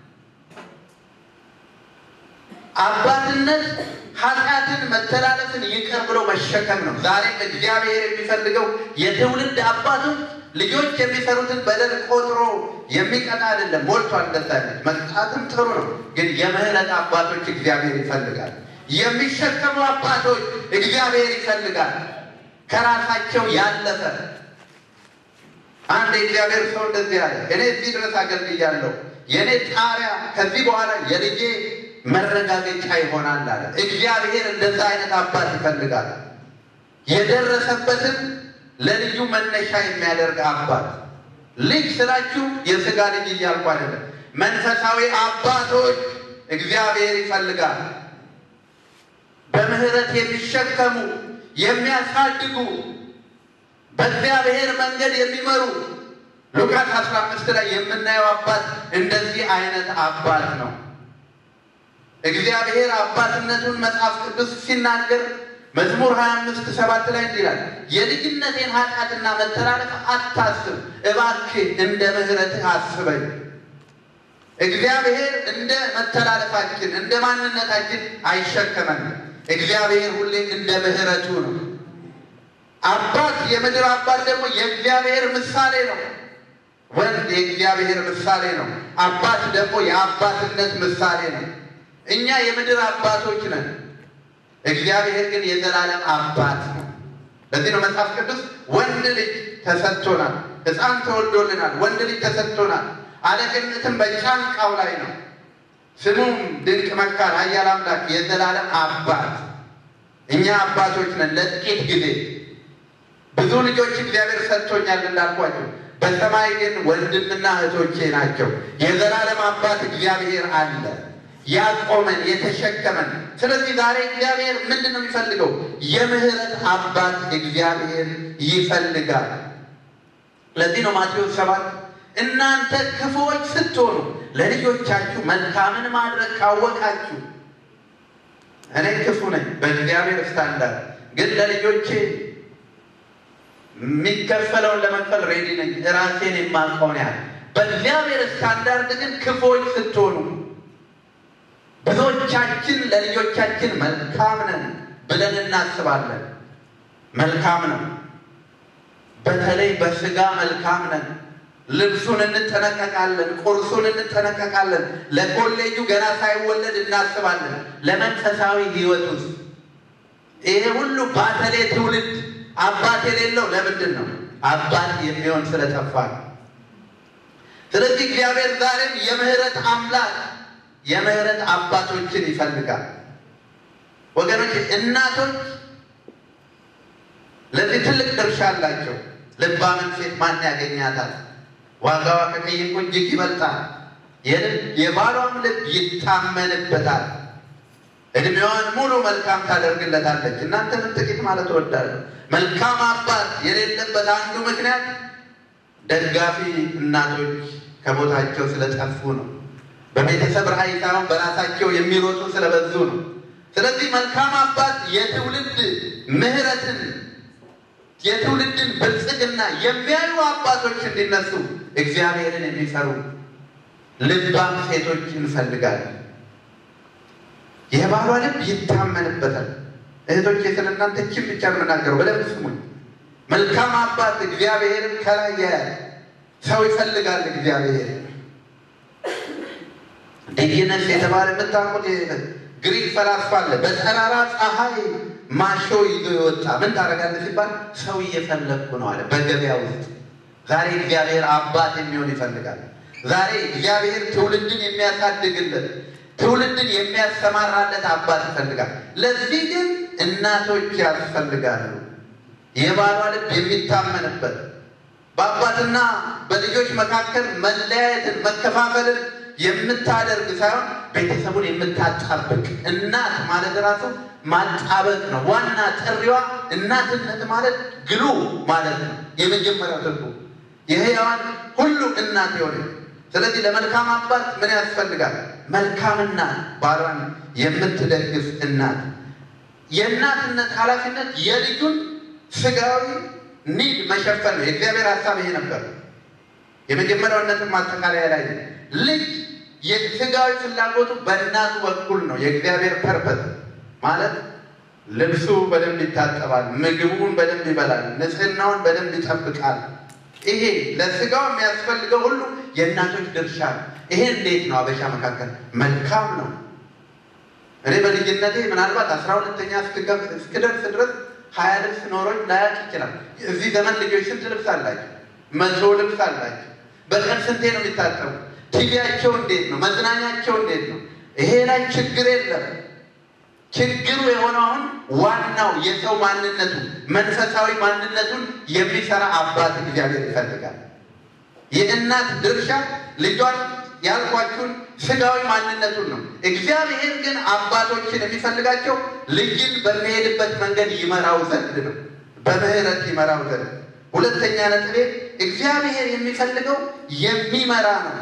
አባትነት ኃጢአትን፣ መተላለፍን ይቅር ብሎ መሸከም ነው። ዛሬም እግዚአብሔር የሚፈልገው የትውልድ አባቶች ልጆች የሚሰሩትን በደል ቆጥሮ የሚቀጣ አይደለም። ሞልቷል። እንደዛነት መቅጣትም ጥሩ ነው፣ ግን የምህረት አባቶች እግዚአብሔር ይፈልጋል። የሚሸከሙ አባቶች እግዚአብሔር ይፈልጋል። ከራሳቸው ያለፈ አንድ የእግዚአብሔር ሰው እንደዚህ አለ፣ እኔ እዚህ ድረስ አገልግያለሁ። የእኔ ጣሪያ ከዚህ በኋላ የልጄ መረጋገጫ ይሆናል አለ። እግዚአብሔር እንደዛ አይነት አባት ይፈልጋል። የደረሰበትን ለልጁ መነሻ የሚያደርግ አባት። ልጅ ስላችሁ የስጋ ልጅ እያልኩ አይደለም። መንፈሳዊ አባቶች እግዚአብሔር ይፈልጋል። በምህረት የሚሸከሙ የሚያሳድጉ በእግዚአብሔር መንገድ የሚመሩ ሉቃስ አስራ አምስት ላይ የምናየው አባት እንደዚህ አይነት አባት ነው። እግዚአብሔር አባትነቱን መጽሐፍ ቅዱስ ሲናገር መዝሙር 25 ሰባት ላይ እንዲህ ይላል፣ የልጅነቴን ኃጢአትና መተላለፍ አታስብ፣ እባክህ እንደ ምሕረትህ አስበኝ። እግዚአብሔር እንደ መተላለፋችን እንደ ማንነታችን አይሸከመንም። እግዚአብሔር ሁሌ እንደ ምሕረቱ ነው። አባት የምድር አባት ደግሞ የእግዚአብሔር ምሳሌ ነው። ወንድ የእግዚአብሔር ምሳሌ ነው። አባት ደግሞ የአባትነት ምሳሌ ነው። እኛ የምድር አባቶች ነን። እግዚአብሔር ግን የዘላለም አባት ነው። ለዚህ ነው መጽሐፍ ቅዱስ ወንድ ልጅ ተሰጥቶናል፣ ሕፃን ተወልዶልናል፣ ወንድ ልጅ ተሰጥቶናል፣ አለቅነትም በጫንቃው ላይ ነው። ስሙም ድንቅ መካር፣ ኃያል አምላክ፣ የዘላለም አባት። እኛ አባቶች ነን ለጥቂት ጊዜ። ብዙ ልጆች እግዚአብሔር ሰጥቶኛል እንዳልኳቸው፣ በሰማይ ግን ወንድምና እህቶቼ ናቸው። የዘላለም አባት እግዚአብሔር አለ ያቆመን የተሸከመን። ስለዚህ ዛሬ እግዚአብሔር ምንድን ነው የሚፈልገው? የምህረት አባት እግዚአብሔር ይፈልጋል። ለዚህ ነው ማቴዎስ ሰባት እናንተ ክፉዎች ስትሆኑ ለልጆቻችሁ መልካምን ማድረግ ካወቃችሁ፣ እኔ ክፉ ነኝ በእግዚአብሔር ስታንዳርድ፣ ግን ለልጆቼ የሚከፈለውን ለመክፈል ሬዲ ነኝ፣ ራሴን የማውቀውን ያህል። በእግዚአብሔር ስታንዳርድ ግን ክፉዎች ስትሆኑ ብዙዎቻችን ለልጆቻችን መልካም ነን ብለን እናስባለን። መልካም ነው። በተለይ በስጋ መልካም ነን። ልብሱን እንጠነቀቃለን፣ ቁርሱን እንጠነቀቃለን። ለኮሌጁ ገና ሳይወለድ እናስባለን። ለመንፈሳዊ ሕይወት ውስጥ ይሄ ሁሉ ባተሌ ትውልድ አባት የሌለው ለምንድን ነው? አባት የሚሆን ስለጠፋ ነው። ስለዚህ እግዚአብሔር ዛሬም የምህረት አምላክ የምህረት አባቶችን ይፈልጋል። ወገኖች እናቶች ለዚህ ትልቅ ድርሻ አላቸው። ልባምን ሴት ማን ያገኛታል? ዋጋዋ ከቀይ ዕንቁ እጅግ ይበልጣል። የባሏም ልብ ይታመንበታል። እድሜዋን ሙሉ መልካም ታደርግለታለች። እናንተንም ጥቂት ማለት እወዳለሁ። መልካም አባት የሌለበት አንዱ ምክንያት ደጋፊ እናቶች ከቦታቸው ስለጠፉ ነው። በቤተሰብ ራዕይ ሳይሆን በራሳቸው የሚሮጡ ስለበዙ ነው። ስለዚህ መልካም አባት የትውልድ ምሕረትን የትውልድን ብልጽግና የሚያዩ አባቶች እንዲነሱ እግዚአብሔርን የሚፈሩ ልባም ሴቶች እንፈልጋለን። የባሏ ልብ ይታመንበታል። እህቶች ስለ እናንተ ችን ብቻ ነው የምናገረው፣ በደንብ ስሙኝ። መልካም አባት እግዚአብሔርን ከላይ ያያል። ሰው ይፈልጋል እግዚአብሔር ዲግነስ የተባለ የምታውቁት ግሪክ ፈላስፋ አለ። በጠራራ ፀሐይ ማሾ ይዞ የወጣ ምን ታደርጋለህ ሲባል ሰው እየፈለግኩ ነው አለ በገበያ ውስጥ። ዛሬ እግዚአብሔር አባት የሚሆን ይፈልጋል። ዛሬ እግዚአብሔር ትውልድን የሚያሳድግለት ትውልድን የሚያሰማራለት አባት ይፈልጋል። ለዚህ ግን እናቶች ያስፈልጋሉ። የባሏ ልብ የሚታመንበት በአባትና በልጆች መካከል መለያየትን መከፋፈልን የምታደርግ ሳይሆን ቤተሰቡን የምታጣብቅ እናት ማለት ራሱ ማጣበቅ ነው። ዋና ጥሪዋ እናትነት ማለት ግሉ ማለት ነው። የመጀመሪያው ትርጉም የሕያዋን ሁሉ እናት የሆነ ስለዚህ ለመልካም አባት ምን ያስፈልጋል? መልካም እናት፣ ባሏን የምትደግፍ እናት። የእናትነት ኃላፊነት የልጁን ስጋዊ ኒድ መሸፈን ነው። የእግዚአብሔር ሀሳብ ይሄ ነበር። የመጀመሪያውነትን ማጠቃለያ ላይ ልጅ የስጋዊ ፍላጎቱ በእናቱ በኩል ነው። የእግዚአብሔር ፐርፐስ ማለት ልብሱ በደንብ ይታጠባል፣ ምግቡን በደንብ ይበላል፣ ንጽህናውን በደንብ ይጠብቃል። ይሄ ለስጋው የሚያስፈልገው ሁሉ የእናቶች ድርሻ ነው። ይሄ እንዴት ነው? አበሻ መካከል መልካም ነው። እኔ በልጅነቴ ምናልባት አስራ ሁለተኛ እስክደርስ ድረስ ሀያ ልብስ ኖሮኝ ላያቅ ይችላል። እዚህ ዘመን ልጆች ስንት ልብስ አላቸው? መቶ ልብስ አላቸው። በቀን ስንቴ ነው የሚታጠቡ? ቲቪያቸው እንዴት ነው? መዝናኛቸው እንዴት ነው? ይሄ ላይ ችግር የለም። ችግሩ የሆነው አሁን ዋናው የሰው ማንነቱ መንፈሳዊ ማንነቱን የሚሰራ አባት እግዚአብሔር ይፈልጋል። የእናት ድርሻ ልጇን ያልኳችሁን ስጋዊ ማንነቱን ነው። እግዚአብሔር ግን አባቶችን የሚፈልጋቸው ልጅን በሚሄድበት መንገድ ይመራው ዘንድ ነው፣ በምህረት ይመራው ዘንድ። ሁለተኛ ነጥቤ እግዚአብሔር የሚፈልገው የሚመራ ነው።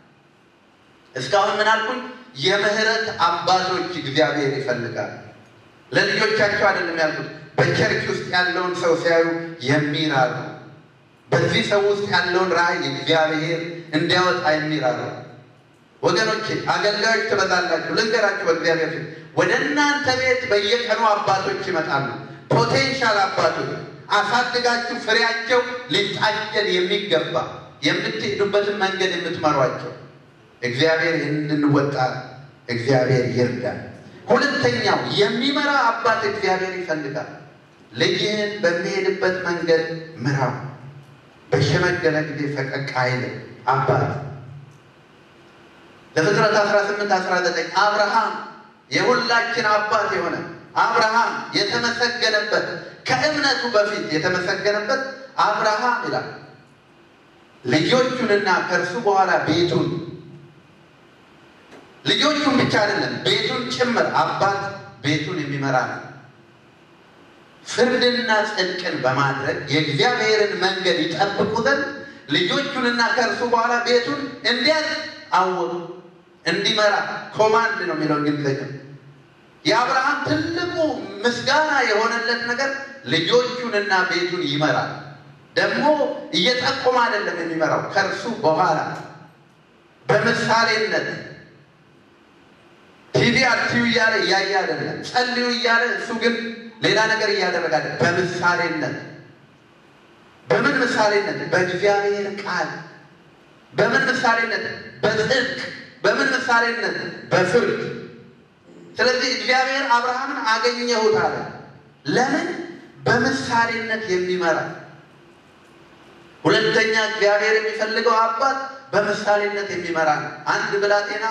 እስካሁን ምን አልኩኝ? የምህረት አባቶች እግዚአብሔር ይፈልጋል። ለልጆቻቸው አይደለም ያልኩት፣ በቸርች ውስጥ ያለውን ሰው ሲያዩ የሚራሩ በዚህ ሰው ውስጥ ያለውን ራዕይ እግዚአብሔር እንዲያወጣ የሚራሩ ወገኖቼ፣ አገልጋዮች ትበዛላችሁ። ልንገራችሁ በእግዚአብሔር ፊት ወደ እናንተ ቤት በየቀኑ አባቶች ይመጣሉ። ፖቴንሻል አባቶች አሳድጋችሁ ፍሬያቸው ሊታጨድ የሚገባ የምትሄዱበትን መንገድ የምትመሯቸው እግዚአብሔር እንድንወጣ እግዚአብሔር ይርዳል። ሁለተኛው የሚመራ አባት እግዚአብሔር ይፈልጋል። ልጅህን በሚሄድበት መንገድ ምራው፣ በሸመገለ ጊዜ ፈቀቅ አይልም። አባት ለፍጥረት 18 19 አብርሃም የሁላችን አባት የሆነ አብርሃም የተመሰገነበት ከእምነቱ በፊት የተመሰገነበት አብርሃም ይላል ልጆቹንና ከእርሱ በኋላ ቤቱን ልጆቹን ብቻ አይደለም ቤቱን ጭምር አባት ቤቱን የሚመራ ነው። ፍርድና ጽድቅን በማድረግ የእግዚአብሔርን መንገድ ይጠብቁ ዘንድ ልጆቹንና ከእርሱ በኋላ ቤቱን እንዲያዝ አወቁ። እንዲመራ ኮማንድ ነው የሚለው እንግሊዝኛ። የአብርሃም ትልቁ ምስጋና የሆነለት ነገር ልጆቹንና ቤቱን ይመራል። ደግሞ እየጠቆመ አይደለም የሚመራው ከእርሱ በኋላ በምሳሌነት ቲቪ አትዩ እያለ እያየ አይደለም። ጸልዩ እያለ እሱ ግን ሌላ ነገር እያደረገ አለ። በምሳሌነት በምን ምሳሌነት? በእግዚአብሔር ቃል። በምን ምሳሌነት? በጽድቅ። በምን ምሳሌነት? በፍርድ። ስለዚህ እግዚአብሔር አብርሃምን አገኘሁት አለ። ለምን? በምሳሌነት የሚመራ ሁለተኛ እግዚአብሔር የሚፈልገው አባት በምሳሌነት የሚመራ ነው። አንድ ብላቴና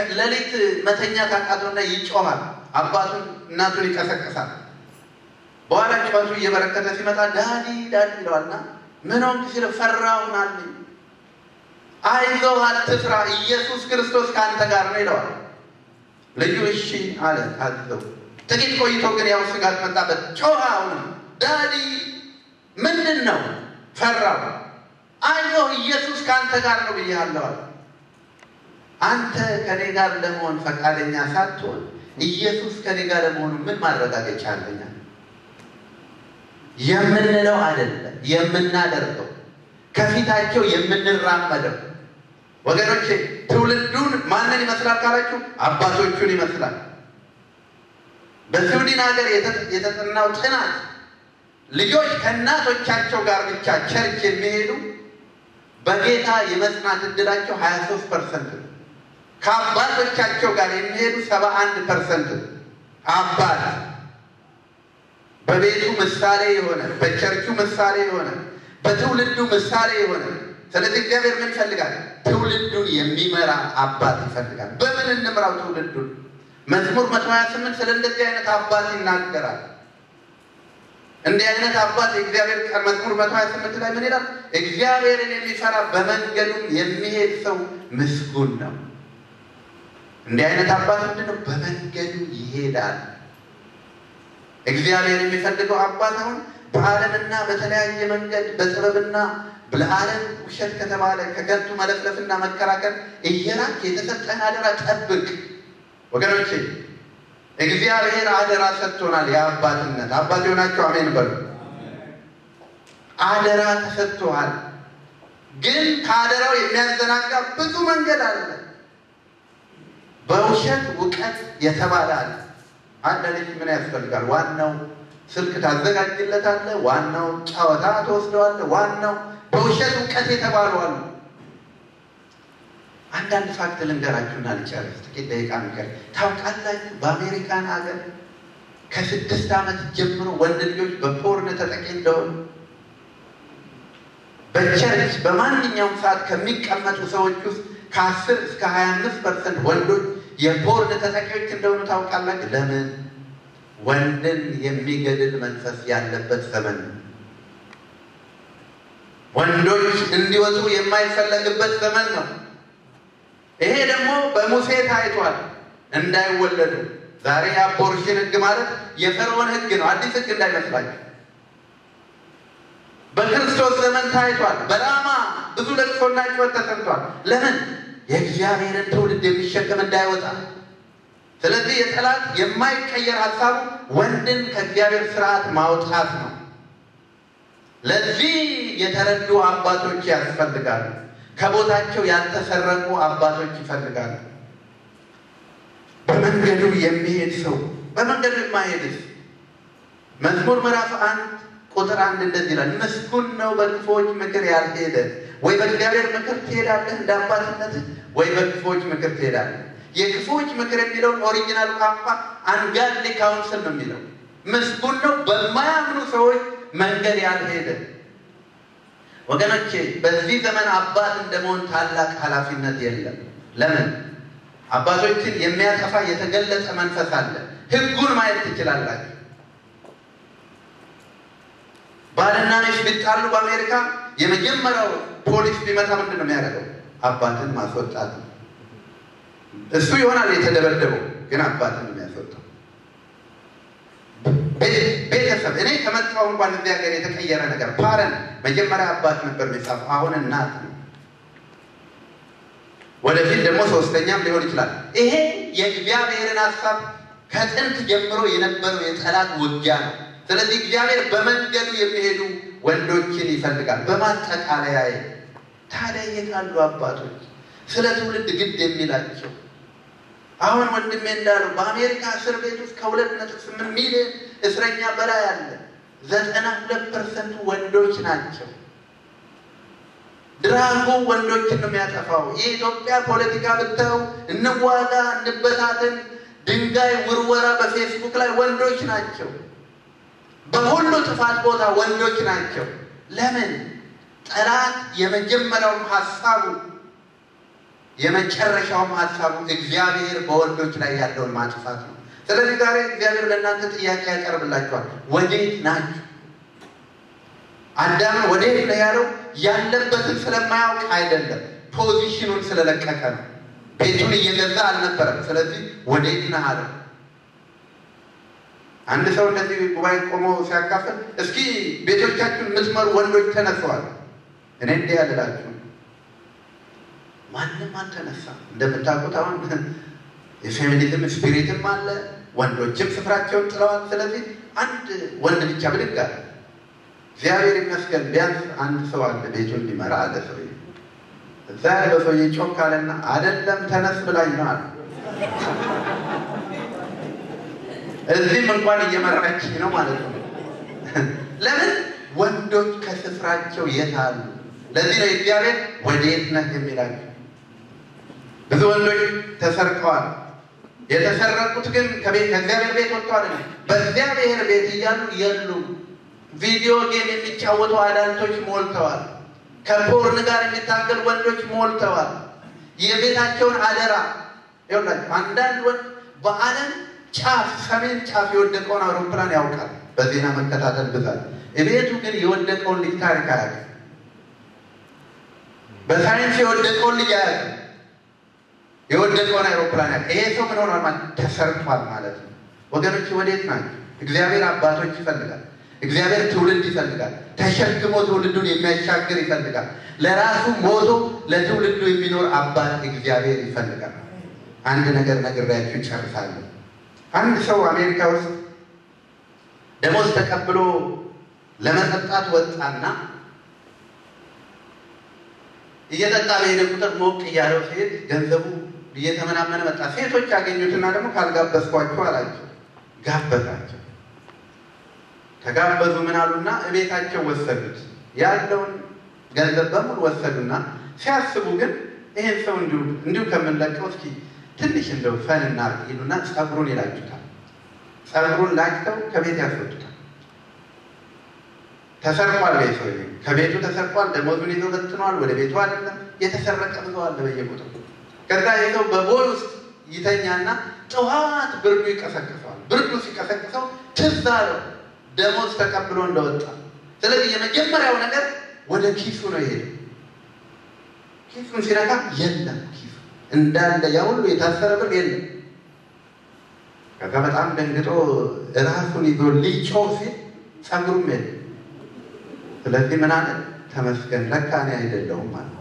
ሌሊት መተኛ ካቃተውና ይጮሃል። አባቱን እናቱን ይቀሰቅሳል። በኋላ ጩኸቱ እየበረከተ ሲመጣ ዳዲ ዳዲ ይለዋልና ምን ሆንክ ሲለው ፈራሁን አለኝ። አይዞህ አትፍራ፣ ኢየሱስ ክርስቶስ ከአንተ ጋር ነው ይለዋል። ልጁ እሺ አለ ታዘው። ጥቂት ቆይቶ ግን ያው ስጋት መጣበት። ጮኸ አሁንም ዳዲ ምንድን ነው? ፈራው። አይዞህ ኢየሱስ ከአንተ ጋር ነው ብዬሃለሁ አለ። አንተ ከኔ ጋር ለመሆን ፈቃደኛ ሳትሆን ኢየሱስ ከኔ ጋር ለመሆኑ ምን ማረጋገጫ አለኛ? የምንለው አይደለም የምናደርገው፣ ከፊታቸው የምንራመደው። ወገኖቼ ትውልዱን ማንን ይመስላል ካላችሁ አባቶቹን ይመስላል። በስዊድን ሀገር የተጠናው ጥናት ልጆች ከእናቶቻቸው ጋር ብቻ ቸርች የሚሄዱ በጌታ የመጽናት እድላቸው 23 ፐርሰንት ነው። ከአባቶቻቸው ጋር የሚሄዱ 71 ፐርሰንት ነው። አባት በቤቱ ምሳሌ የሆነ በቸርቹ ምሳሌ የሆነ በትውልዱ ምሳሌ የሆነ ስለዚህ እግዚአብሔር ምን ይፈልጋል? ትውልዱን የሚመራ አባት ይፈልጋል። በምን እንምራው ትውልዱን? መዝሙር መቶ ሀያ ስምንት ስለ እንደዚህ አይነት አባት ይናገራል። እንዲህ አይነት አባት የእግዚአብሔር ቃል መዝሙር መቶ ሀያ ስምንት ላይ ምን ይላል? እግዚአብሔርን የሚፈራ በመንገዱም የሚሄድ ሰው ምስጉን ነው። እንዲህ አይነት አባት ምንድን ነው? በመንገዱ ይሄዳል። እግዚአብሔር የሚፈልገው አባት አሁን በዓለምና በተለያየ መንገድ በጥበብና ለዓለም ውሸት ከተባለ ከከንቱ መለፍለፍና መከራከር እየራቅ የተሰጠህን አደራ ጠብቅ። ወገኖቼ እግዚአብሔር አደራ ሰጥቶናል። የአባትነት አባት የሆናችሁ አሜን በሉ። አደራ ተሰጥቶሃል። ግን ከአደራው የሚያዘናጋ ብዙ መንገድ አለ። በውሸት እውቀት የተባለ አለ። አንድ ልጅ ምን ያስፈልጋል? ዋናው ስልክ ታዘጋጅለታለህ። ዋናው ጨዋታ ትወስደዋለህ። ዋናው በውሸት እውቀት የተባሉ አሉ። አንዳንድ ፋክት ልንገራችሁና ልጨርስ። ጥቂት ደቂቃ ንገር። ታውቃላችሁ በአሜሪካን ሀገር ከስድስት ዓመት ጀምሮ ወንድ ልጆች በፖርን ተጠቂ እንደሆኑ በቸርች በማንኛውም ሰዓት ከሚቀመጡ ሰዎች ውስጥ ከአስር እስከ ሀያ አምስት ፐርሰንት ወንዶች የፖርን ተጠቂዎች እንደሆኑ ታውቃላችሁ። ለምን? ወንድን የሚገድል መንፈስ ያለበት ዘመን ነው። ወንዶች እንዲወጡ የማይፈለግበት ዘመን ነው። ይሄ ደግሞ በሙሴ ታይቷል፣ እንዳይወለዱ። ዛሬ የአቦርሽን ሕግ ማለት የፈርዖን ሕግ ነው፣ አዲስ ሕግ እንዳይመስላችሁ። በክርስቶስ ዘመን ታይቷል። በራማ ብዙ ለቅሶና ጩኸት ተሰምቷል። ለምን? የእግዚአብሔርን ትውልድ የሚሸከም እንዳይወጣ። ስለዚህ የጠላት የማይቀየር ሀሳቡ ወንድን ከእግዚአብሔር ስርዓት ማውጣት ነው። ለዚህ የተረዱ አባቶች ያስፈልጋሉ። ከቦታቸው ያልተሰረቁ አባቶች ይፈልጋሉ። በመንገዱ የሚሄድ ሰው በመንገዱ የማይሄድስ መዝሙር ምዕራፍ አንድ ቁጥር አንድ እንደዚህ ይላል፣ ምስጉን ነው በክፉዎች ምክር ያልሄደ። ወይ በእግዚአብሔር ምክር ትሄዳለህ እንደ አባትነትህ፣ ወይ በክፉዎች ምክር ትሄዳለህ። የክፉዎች ምክር የሚለውን ኦሪጂናል ቋንቋ አንጋድሊ ካውንስል ነው የሚለው። ምስጉን ነው በማያምኑ ሰዎች መንገድ ያልሄደ። ወገኖቼ በዚህ ዘመን አባት እንደመሆን ታላቅ ኃላፊነት የለም። ለምን? አባቶችን የሚያጠፋ የተገለጸ መንፈስ አለ። ሕጉን ማየት ትችላላችሁ። ባልና ሚስት ቢጣሉ በአሜሪካ የመጀመሪያው ፖሊስ ቢመታ ምንድን ነው የሚያደርገው? አባትን ማስወጣት ነው። እሱ ይሆናል የተደበደበው፣ ግን አባትን የሚያስወጣው ቤተሰብ እኔ ከመጣሁ እንኳን እዚህ ሀገር የተቀየረ ነገር ፓረን መጀመሪያ አባት ነበር የሚጻፈው፣ አሁን እናት ነው። ወደፊት ደግሞ ሶስተኛም ሊሆን ይችላል። ይሄ የእግዚአብሔርን ሀሳብ ከጥንት ጀምሮ የነበረው የጠላት ውጊያ ነው። ስለዚህ እግዚአብሔር በመንገዱ የሚሄዱ ወንዶችን ይፈልጋል። በማጠቃለያ ታዲያ የታሉ አባቶች ስለ ትውልድ ግድ የሚላቸው? አሁን ወንድሜ እንዳለው በአሜሪካ እስር ቤት ውስጥ ከሁለት ነጥብ ስምንት ሚሊዮን እስረኛ በላይ አለ። ዘጠና ሁለት ፐርሰንቱ ወንዶች ናቸው። ድራጎ ወንዶችን ነው የሚያጠፋው። የኢትዮጵያ ፖለቲካ ብታዩ እንዋጋ፣ እንበታተን፣ ድንጋይ ውርወራ በፌስቡክ ላይ ወንዶች ናቸው። በሁሉ ጥፋት ቦታ ወንዶች ናቸው። ለምን? ጠላት የመጀመሪያውም ሀሳቡ የመጨረሻውም ሀሳቡ እግዚአብሔር በወንዶች ላይ ያለውን ማጥፋት ነው። ስለዚህ ዛሬ እግዚአብሔር ለእናንተ ጥያቄ ያቀርብላችኋል። ወዴት ናችሁ? አዳምን ወዴት ነው ያለው? ያለበትን ስለማያውቅ አይደለም፣ ፖዚሽኑን ስለለቀቀ ነው። ቤቱን እየገዛ አልነበረም። ስለዚህ ወዴት ነህ አለው። አንድ ሰው እንደዚህ ጉባኤ ቆሞ ሲያካፍል እስኪ ቤቶቻችሁን የምትመሩ ወንዶች ተነስተዋል። እኔ እንዲህ ያልላችሁ ማንም አልተነሳም። እንደምታውቁት አሁን የፌሚኒዝም ስፒሪትም አለ፣ ወንዶችም ስፍራቸውን ጥለዋል። ስለዚህ አንድ ወንድ ብቻ ብድግ አለ። እግዚአብሔር ይመስገን ቢያንስ አንድ ሰው አለ ቤቱን እንዲመራ አለ። ሰው እዛ ያለው ሰውዬ ጮክ አለና አይደለም ተነስ ብላኝ ነው አለ። እዚህም እንኳን እየመራች ነው ማለት ነው። ለምን ወንዶች ከስፍራቸው የት አሉ? ለዚህ ነው እግዚአብሔር ወዴት ነህ የሚላቸው። ብዙ ወንዶች ተሰርቀዋል። የተሰረቁት ግን ከቤት ከእግዚአብሔር ቤት ወጥተዋል። በእግዚአብሔር ቤት እያሉ የሉም። ቪዲዮ ጌም የሚጫወቱ አዳልቶች ሞልተዋል። ከፖርን ጋር የሚታገል ወንዶች ሞልተዋል። የቤታቸውን አደራ ይኸውላችሁ፣ አንዳንድ ወንድ በዓለም ጫፍ ሰሜን ጫፍ የወደቀውን አውሮፕላን ያውቃል። በዜና መከታተል ብዛት እቤቱ ግን የወደቀውን ልጅ ታሪክ አያውቅም። በሳይንስ የወደቀውን ልጅ አያውቅም። የወደቀውን አይሮፕላን ያውቅ። ይሄ ሰው ምን ሆኗል ማለት ተሰርቷል ማለት ነው። ወገኖች ወዴት ናቸው? እግዚአብሔር አባቶች ይፈልጋል። እግዚአብሔር ትውልድ ይፈልጋል። ተሸክሞ ትውልዱን የሚያሻግር ይፈልጋል። ለራሱ ሞቶ ለትውልዱ የሚኖር አባት እግዚአብሔር ይፈልጋል። አንድ ነገር ነግሬያችሁ ጨርሳለሁ። አንድ ሰው አሜሪካ ውስጥ ደሞዝ ተቀብሎ ለመጠጣት ወጣና እየጠጣ በሄደ ቁጥር ሞቅ እያለው ሲሄድ ገንዘቡ እየተመናመነ መጣ። ሴቶች ያገኙትና ደግሞ ካልጋበዝኳቸው አላቸው። ጋበዛቸው። ተጋበዙ። ምን አሉና እቤታቸው ወሰዱት። ያለውን ገንዘብ በሙሉ ወሰዱና ሲያስቡ ግን ይሄን ሰው እንዲሁ እንዲሁ ከምንለቀው እስኪ ትንሽ እንደው ፈን እናድርግ ይሉና ጸጉሩን ይላጩታል። ጸጉሩን ላጭተው ከቤት ያስወጡታል። ተሰርቋል። ቤት ሰው ከቤቱ ተሰርቋል። ደሞዙን ይዞ በትኗል። ወደ ቤቱ አይደለም የተሰረቀ ብዙ አለ በየቦታው። ከዛ ይዘው በቦል ውስጥ ይተኛና ጠዋት ብርዱ ይቀሰቅሰዋል። ብርዱ ሲቀሰቅሰው ትዝ አለው ደሞዝ ተቀብሎ እንደወጣ። ስለዚህ የመጀመሪያው ነገር ወደ ኪሱ ነው የሄደው። ኪሱን ሲነካ የለም ኪሱ እንዳለ ያ ሁሉ የታሰረ ብር የለም። ከዛ በጣም ደንግጦ ራሱን ይዞ ሊጮህ ሲል ጸጉሩም የለም። ስለዚህ ምን አለ? ተመስገን ለካ እኔ አይደለሁም ማለት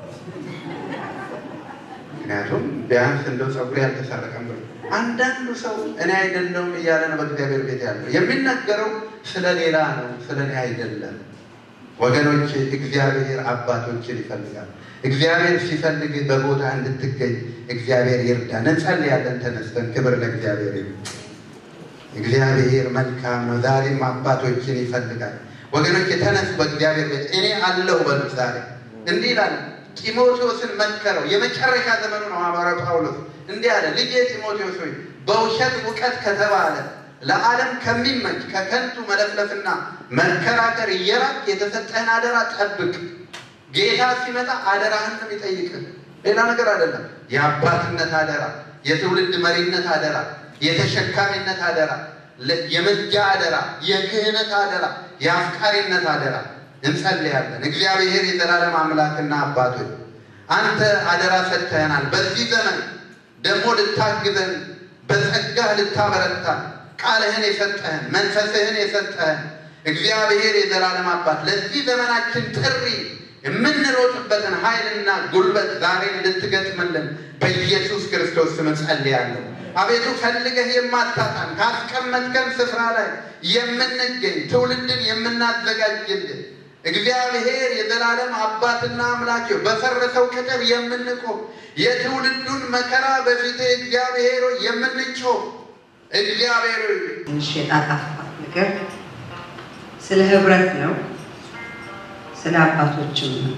ምክንያቱም ቢያንስ እንደው ጸጉሬ ያልተሰረቀም ብሎ አንዳንዱ ሰው እኔ አይደለሁም እያለ ነው በእግዚአብሔር ቤት ያለው። የሚነገረው ስለ ሌላ ነው፣ ስለ እኔ አይደለም። ወገኖች እግዚአብሔር አባቶችን ይፈልጋል። እግዚአብሔር ሲፈልግ በቦታ እንድትገኝ እግዚአብሔር ይርዳን። እንጸልያለን ተነስተን። ክብር ለእግዚአብሔር ይሁን። እግዚአብሔር መልካም ነው። ዛሬም አባቶችን ይፈልጋል። ወገኖች የተነሱ በእግዚአብሔር ቤት እኔ አለሁ በሉት። ዛሬ እንዲህ ይላል ጢሞቴዎስን መከረው። የመጨረሻ ዘመኑ ነው ሐዋርያው ጳውሎስ እንዲህ አለ፣ ልጄ ጢሞቴዎስ ሆይ በውሸት እውቀት ከተባለ ለዓለም ከሚመች ከከንቱ መለፍለፍና መከራከር እየራቅ የተሰጠህን አደራ ጠብቅ። ጌታ ሲመጣ አደራህን ነው የሚጠይቅህ፣ ሌላ ነገር አይደለም። የአባትነት አደራ፣ የትውልድ መሪነት አደራ፣ የተሸካሚነት አደራ፣ የመጃ አደራ፣ የክህነት አደራ፣ የአፍቃሪነት አደራ። እንጸልያለን። እግዚአብሔር የዘላለም አምላክና አባቶች አንተ አደራ ሰጥተህናል። በዚህ ዘመን ደግሞ ልታግዘን በጸጋህ ልታበረታን ቃልህን የሰጠህን መንፈስህን የሰጠህን እግዚአብሔር የዘላለም አባት ለዚህ ዘመናችን ጥሪ የምንሮጥበትን ኃይልና ጉልበት ዛሬ እንድትገጥምልን በኢየሱስ ክርስቶስ ስም ጸልያለሁ። አቤቱ ፈልገህ የማታጣን ካስቀመጥከን ስፍራ ላይ የምንገኝ ትውልድን የምናዘጋጅልን እግዚአብሔር የዘላለም አባትና አምላክ በፈረሰው ቅጥር የምንቆም የትውልዱን መከራ በፊት እግዚአብሔር የምንጮህ እግዚአብሔር ትንሽ የጣጣፋት ነገር ስለ ህብረት ነው፣ ስለ አባቶችም ነው።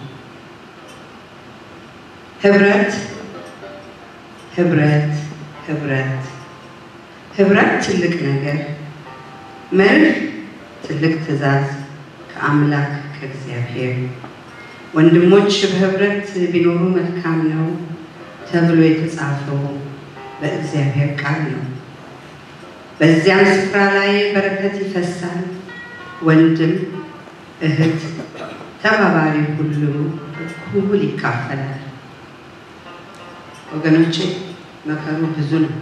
ህብረት ህብረት ህብረት ህብረት ትልቅ ነገር መርህ ትልቅ ትእዛዝ ከአምላክ ከእግዚአብሔር ወንድሞች በህብረት ቢኖሩ መልካም ነው ተብሎ የተጻፈው በእግዚአብሔር ቃል ነው። በዚያም ስፍራ ላይ በረከት ይፈሳል። ወንድም እህት፣ ተባባሪ ሁሉ እኩል ይካፈላል። ወገኖቼ መከሩ ብዙ ነው።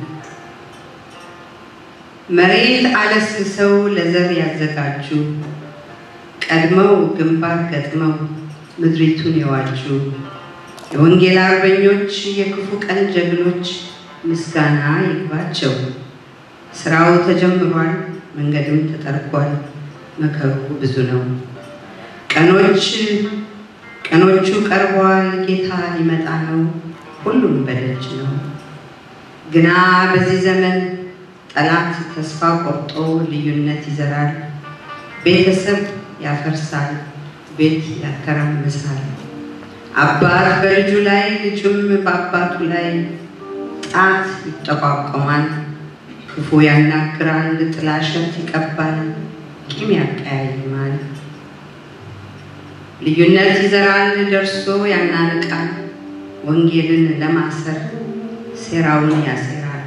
መሬት አለስልሰው ለዘር ያዘጋጁ ቀድመው ግንባር ገጥመው ምድሪቱን የዋጁ የወንጌል አርበኞች የክፉ ቀን ጀግኖች ምስጋና ይግባቸው። ስራው ተጀምሯል፣ መንገድም ተጠርጓል። መከሩ ብዙ ነው። ቀኖች ቀኖቹ ቀርበዋል፣ ጌታ ሊመጣ ነው። ሁሉም በደጅ ነው። ግና በዚህ ዘመን ጠላት ተስፋ ቆርጦ ልዩነት ይዘራል። ቤተሰብ ያፈርሳል፣ ቤት ያተራምሳል። አባት በልጁ ላይ ልጁም በአባቱ ላይ ጣት ይጠቋቆማል። ክፉ ያናግራል፣ ጥላሸት ይቀባል፣ ቂም ያቀያይማል። ልዩነት ይዘራል፣ ደርሶ ያናንቃል። ወንጌልን ለማሰር ሴራውን ያሴራል።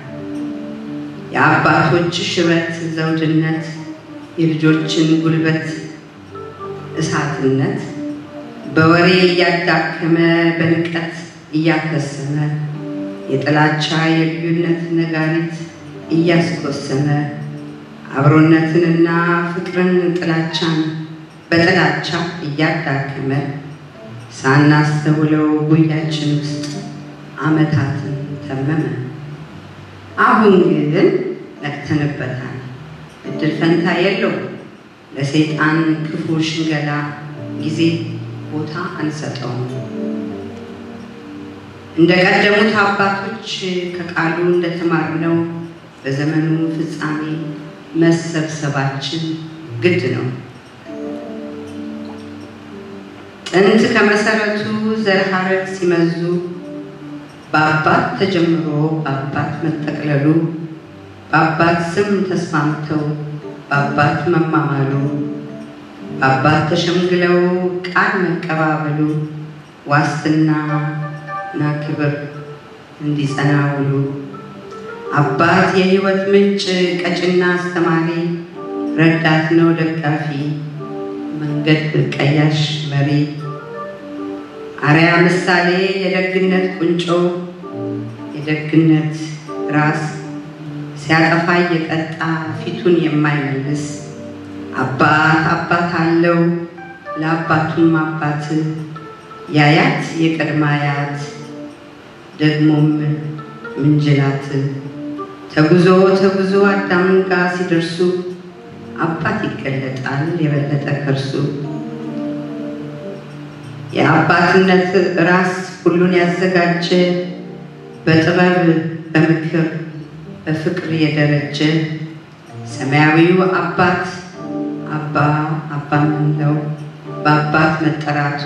የአባቶች ሽበት ዘውድነት፣ የልጆችን ጉልበት እሳትነት በወሬ እያዳከመ በንቀት እያከሰመ የጥላቻ የልዩነት ነጋሪት እያስኮሰመ አብሮነትንና ፍቅርን ጥላቻን በጥላቻ እያዳከመ ሳናስተውለው ጉያችን ውስጥ ዓመታትን ተመመ። አሁን ግን ነቅተንበታል። እድል ፈንታ የለው ለሰይጣን ክፉ ሽንገላ ጊዜ ቦታ አንሰጠውም። እንደ ቀደሙት አባቶች ከቃሉ እንደተማርነው በዘመኑ ፍጻሜ መሰብሰባችን ግድ ነው። ጥንት ከመሰረቱ ዘር ሐረግ ሲመዙ በአባት ተጀምሮ በአባት መጠቅለሉ በአባት ስም ተስማምተው በአባት መማማሉ በአባት ተሸምግለው ቃል መቀባበሉ ዋስትናና ክብር እንዲጸና ውሉ አባት የሕይወት ምንጭ ቀጭና አስተማሪ ረዳት ነው ደጋፊ መንገድ ቀያሽ መሪ አርያ ምሳሌ የደግነት ቁንጮ የደግነት ራስ ሲያጠፋ እየቀጣ ፊቱን የማይመልስ አባት አባት አለው ለአባቱም አባት ያያት የቀድማ አያት ደግሞም ምንጅላት ተጉዞ ተጉዞ አዳም ጋር ሲደርሱ አባት ይገለጣል የበለጠ ከርሱ የአባትነት ራስ ሁሉን ያዘጋጀ በጥበብ በምክር በፍቅር የደረጀ ሰማያዊው አባት አባ አባ ምንለው በአባት መጠራቱ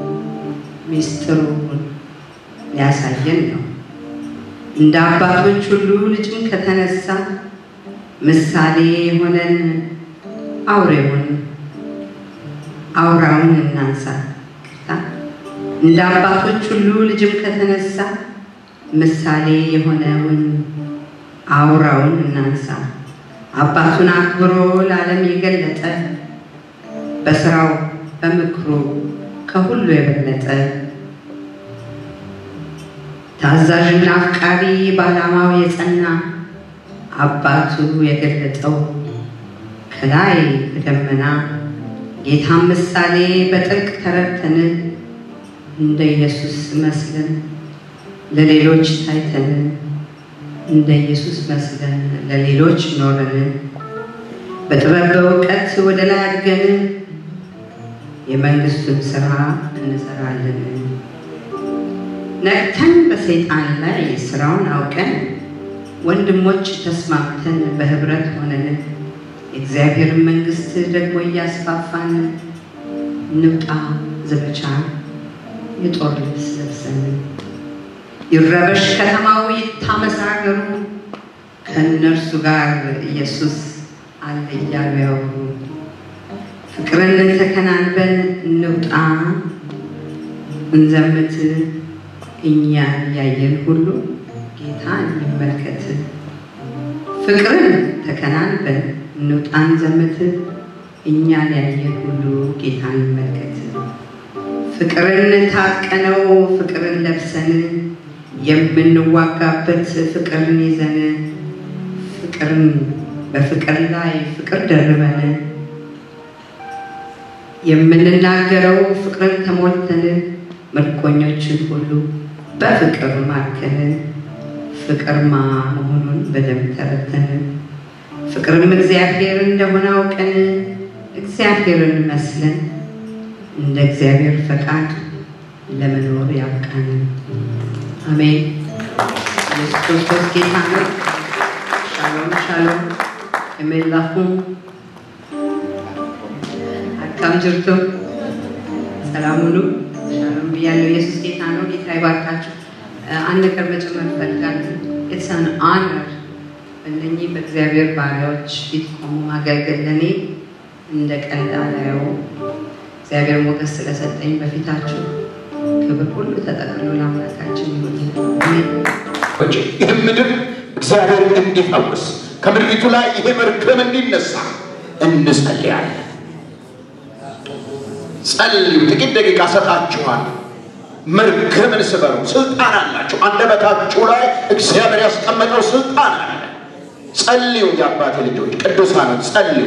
ሚስጥሩን ሊያሳየን ነው። እንደ አባቶች ሁሉ ልጅም ከተነሳ ምሳሌ የሆነን አውሬውን አውራውን እናንሳ። እንደ አባቶች ሁሉ ልጅም ከተነሳ ምሳሌ የሆነውን አውራውን እናንሳ። አባቱን አክብሮ ለዓለም የገለጠ በስራው በምክሩ ከሁሉ የበለጠ ታዛዥና አፍቃሪ በዓላማው የጸና አባቱ የገለጠው ከላይ በደመና ጌታን ምሳሌ በጥልቅ ተረድተን እንደ ኢየሱስ መስለን ለሌሎች ታይተን እንደ ኢየሱስ መስለን ለሌሎች ኖረን በጥበብ በእውቀት ወደ ላይ አድገን የመንግስቱን ስራ እንሰራለን። ነቅተን በሰይጣን ላይ ስራውን አውቀን ወንድሞች ተስማምተን በህብረት ሆነን የእግዚአብሔርን መንግስት ደግሞ እያስፋፋን እንውጣ ዘመቻ የጦር ልብስ ለብሰን ይረበሽ ከተማው ይታመስ ሀገሩ ከእነርሱ ጋር ኢየሱስ አለ እያሉ ያወሩ ፍቅርን ተከናንበን እንውጣ እንዘምት እኛን ያየን ሁሉ ጌታ እንመልከት ፍቅርን ተከናንበን እንውጣን ዘመት እኛን ያየ ሁሉ ጌታን ይመልከት። ፍቅርን ታጥቀነው ፍቅርን ለብሰን የምንዋጋበት ፍቅርን ይዘን ፍቅርን በፍቅር ላይ ፍቅር ደርበን የምንናገረው ፍቅርን ተሞልተን ምርኮኞችን ሁሉ በፍቅር ማርከን ፍቅርማ መሆኑን በደንብ ተረተን ፍቅርም እግዚአብሔር እንደሆነ አውቀን እግዚአብሔርን መስለን እንደ እግዚአብሔር ፈቃድ ለመኖር ያብቃን። አሜን። ኢየሱስ ክርስቶስ ጌታ ነው። ሻሎም ሻሎም የመላኩ አካም ጅርቶ ሰላም ሁሉ ሻሎም ብያለሁ። ኢየሱስ ጌታ ነው። ጌታ ይባርካችሁ። አንድ ነገር መጨመር እፈልጋለሁ። ኢትስ አን ኦነር በእነኚህ በእግዚአብሔር ባሪያዎች ፊት ቆሞ ማገልገል ለእኔ እንደ ቀልድ አላየው። እግዚአብሔር ሞገስ ስለሰጠኝ በፊታችሁ ክብር ሁሉ ተጠቅሎ ለአምላካችን ይሁን። አሜን። ይህ ምድር እግዚአብሔር እንዲፈውስ ከምድሪቱ ላይ ይሄ መርገም እንዲነሳ እንጸልያለን። ጸልዩ። ጥቂት ደቂቃ ሰጣችኋል። መርገምን ስበሩ። ስልጣን አላችሁ። አንደበታችሁ ላይ እግዚአብሔር ያስቀመጠው ስልጣን አለ። ጸልዩ። የአባቴ ልጆች ቅዱሳኖች ጸልዩ።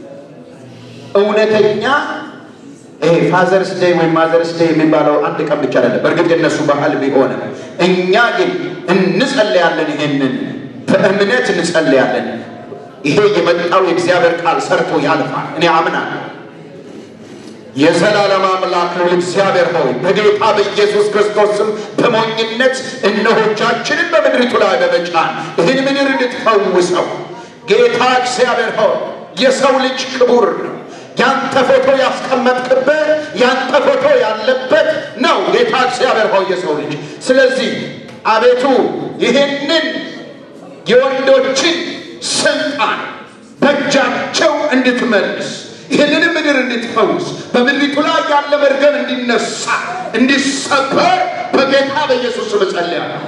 እውነተኛ ይሄ ፋዘርስ ዴይ ወይም ማዘርስ ዴይ የሚባለው አንድ ቀን ብቻ አይደለም። በእርግጥ የነሱ ባህል ቢሆንም እኛ ግን እንጸልያለን። ይሄንን በእምነት እንጸልያለን። ይሄ የመጣው የእግዚአብሔር ቃል ሰርቶ ያልፋል። እኔ አምናለሁ። የዘላለም አምላክ ነው እግዚአብሔር ሆይ በጌታ በኢየሱስ ክርስቶስ ስም በሞኝነት እነሆቻችንን በምድሪቱ ላይ በመጫን ይህን ምድር እንድትፈውሰው ጌታ እግዚአብሔር ሆይ የሰው ልጅ ክቡር ነው። ያንተ ፎቶ ያስቀመጥክበት ያንተ ፎቶ ያለበት ነው ጌታ እግዚአብሔር ሆይ የሰው ልጅ። ስለዚህ አቤቱ ይህንን የወንዶችን ስልጣን በእጃቸው እንድትመልስ ይህንንም ምድር እንድትፈውስ በምድሪቱ ላይ ያለ መርገም እንዲነሳ እንዲሰበር በጌታ በኢየሱስ ስም እጸልያለሁ።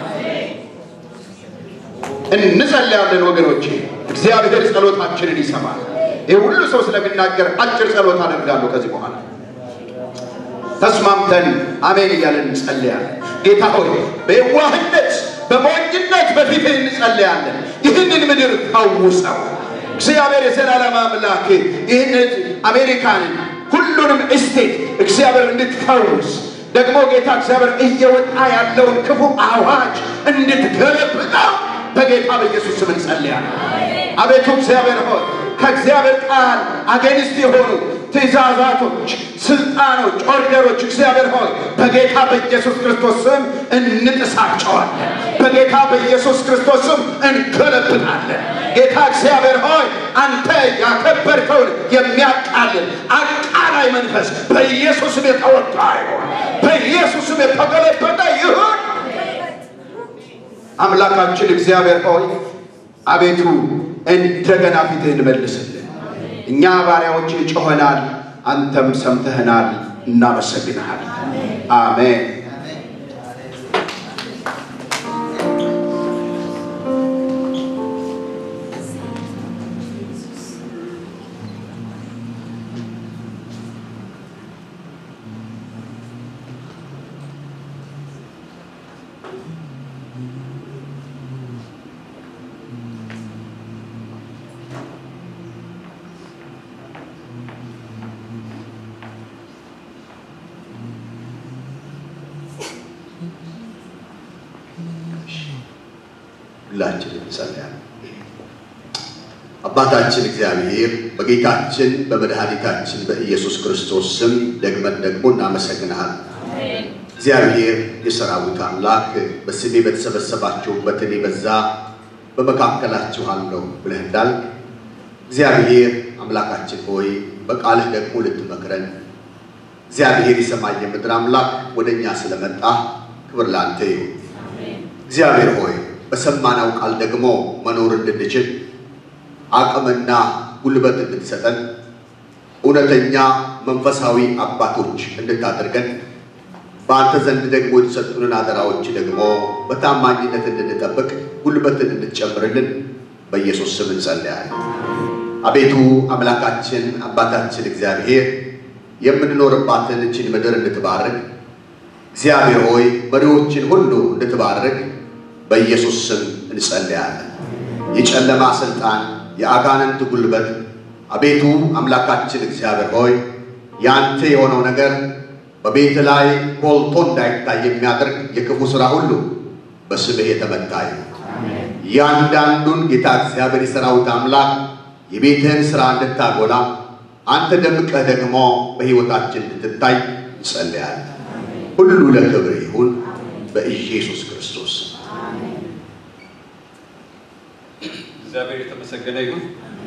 እንጸልያለን ወገኖቼ፣ እግዚአብሔር ጸሎታችንን ይሰማል። ይህ ሁሉ ሰው ስለሚናገር አጭር ጸሎት አደርጋለሁ ከዚህ በኋላ ተስማምተን አሜን እያለን እንጸልያለን። ጌታ ሆይ በየዋህነት በሞኝነት በፊትህ እንጸልያለን። ይህንን ምድር ፈውሰው እግዚአብሔር የዘላለም አምላክ ይህን አሜሪካንን ሁሉንም እስቴት እግዚአብሔር እንድትፈውስ ደግሞ ጌታ እግዚአብሔር እየወጣ ያለውን ክፉ አዋጅ እንድትገለብጠው በጌታ በኢየሱስ ስም እንጸልያለን። አቤቱ እግዚአብሔር ሆይ ከእግዚአብሔር ቃል አገንስት የሆኑ ትእዛዛቶች፣ ስልጣኖች፣ ኦርደሮች እግዚአብሔር ሆይ በጌታ በኢየሱስ ክርስቶስ ስም እንጥሳቸዋለን። በጌታ በኢየሱስ ክርስቶስ ስም እንገለብጣለን። ጌታ እግዚአብሔር ሆይ አንተ ያከበርከውን የሚያቃልል አቃላይ መንፈስ በኢየሱስም የተወጋ ይሆን፣ በኢየሱስም የተገለበጠ ይሁን። አምላካችን እግዚአብሔር ሆይ አቤቱ እንደገና ፊትህን መልስልን። እኛ ባሪያዎች ጮኸናል፣ አንተም ሰምተህናል። እናመሰግንሃል። አሜን። ሁላችንም እንጸልያለን። አባታችን እግዚአብሔር በጌታችን በመድኃኒታችን በኢየሱስ ክርስቶስ ስም ደግመን ደግሞ እናመሰግንሃል። እግዚአብሔር የሰራዊት አምላክ በስሜ በተሰበሰባችሁበት እኔ በዛ በመካከላችሁ አለሁ ብለህ እንዳልክ እግዚአብሔር አምላካችን ሆይ በቃልህ ደግሞ ልትመክረን እግዚአብሔር የሰማይ የምድር አምላክ ወደ እኛ ስለመጣ ክብር ላንተ ይሁን። እግዚአብሔር ሆይ በሰማነው ቃል ደግሞ መኖር እንድንችል አቅምና ጉልበት እንድትሰጠን እውነተኛ መንፈሳዊ አባቶች እንድታደርገን በአንተ ዘንድ ደግሞ የተሰጡንን አደራዎች ደግሞ በታማኝነት እንድንጠብቅ ጉልበትን እንድትጨምርልን በኢየሱስ ስም እንጸልያለን። አቤቱ አምላካችን አባታችን እግዚአብሔር የምንኖርባትን እችን ምድር እንድትባርክ እግዚአብሔር ሆይ መሪዎችን ሁሉ እንድትባርክ በኢየሱስ ስም እንጸልያለን። የጨለማ ስልጣን፣ የአጋንንት ጉልበት አቤቱ አምላካችን እግዚአብሔር ሆይ ያንተ የሆነው ነገር በቤት ላይ ጎልቶ እንዳይታይ የሚያደርግ የክፉ ሥራ ሁሉ በስምህ የተመታ ይሁን። እያንዳንዱን ጌታ እግዚአብሔር የሠራዊት አምላክ የቤትህን ሥራ እንድታጎላ አንተ ደምቀህ ደግሞ በሕይወታችን እንድትታይ እንጸልያለን። ሁሉ ለክብር ይሁን በኢየሱስ ክርስቶስ እግዚአብሔር የተመሰገነ ይሁን።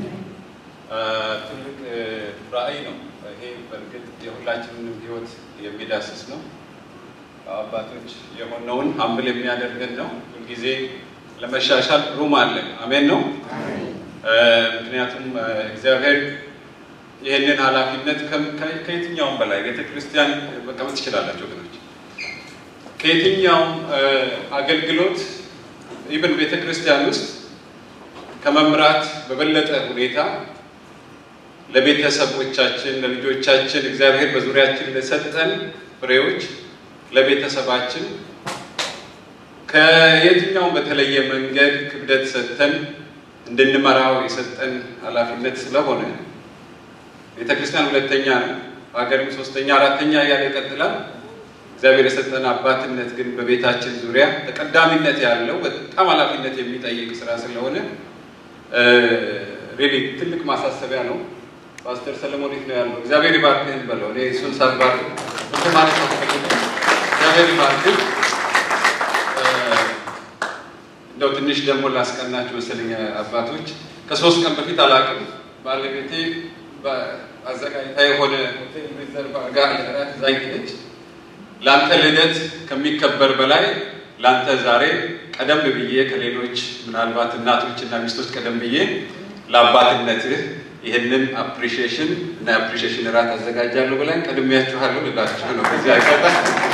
ትልቅ ራዕይ ነው ይሄ። በእርግጥ የሁላችንንም ሕይወት የሚዳስስ ነው። አባቶች የሆነውን ሀምብል የሚያደርገን ነው። ሁልጊዜ ለመሻሻል ሩም አለ። አሜን ነው። ምክንያቱም እግዚአብሔር ይህንን ኃላፊነት ከየትኛውም በላይ ቤተ ክርስቲያን መቀመጥ ትችላላቸው ወገኖች። ከየትኛውም አገልግሎት ኢቨን ቤተ ክርስቲያን ውስጥ ከመምራት በበለጠ ሁኔታ ለቤተሰቦቻችን፣ ለልጆቻችን እግዚአብሔር በዙሪያችን ለሰጠን ፍሬዎች ለቤተሰባችን ከየትኛውም በተለየ መንገድ ክብደት ሰጥተን እንድንመራው የሰጠን ኃላፊነት ስለሆነ ቤተ ክርስቲያን ሁለተኛ ነው፣ ሀገርም ሶስተኛ፣ አራተኛ እያለ ይቀጥላል። እግዚአብሔር የሰጠን አባትነት ግን በቤታችን ዙሪያ ተቀዳሚነት ያለው በጣም ኃላፊነት የሚጠይቅ ስራ ስለሆነ ሪሊ ትልቅ ማሳሰቢያ ነው። ፓስተር ሰለሞን የት ነው ያለው? እግዚአብሔር ይባርክህን በለው። እኔ እሱን ሳልባርክ እሱ ማለት ነው። እግዚአብሔር ይባርክህ። እንደው ትንሽ ደግሞ ላስቀናችሁ መሰለኝ አባቶች። ከሶስት ቀን በፊት አላውቅም ባለቤቴ አዘጋጅታ የሆነ ሆቴል ሪዘርቭ አድርጋ ለእራት ይዛኝ ሄደች። ለአንተ ልደት ከሚከበር በላይ ለአንተ ዛሬ ቀደም ብዬ ከሌሎች ምናልባት እናቶች እና ሚስቶች ቀደም ብዬ ለአባትነትህ ይህንን አፕሪሺዬሽን እና አፕሪሺዬሽን እራት አዘጋጃለሁ ብለን ቀድሜያችኋለሁ ልላችሁ ነው። ከዚህ አይቀጣ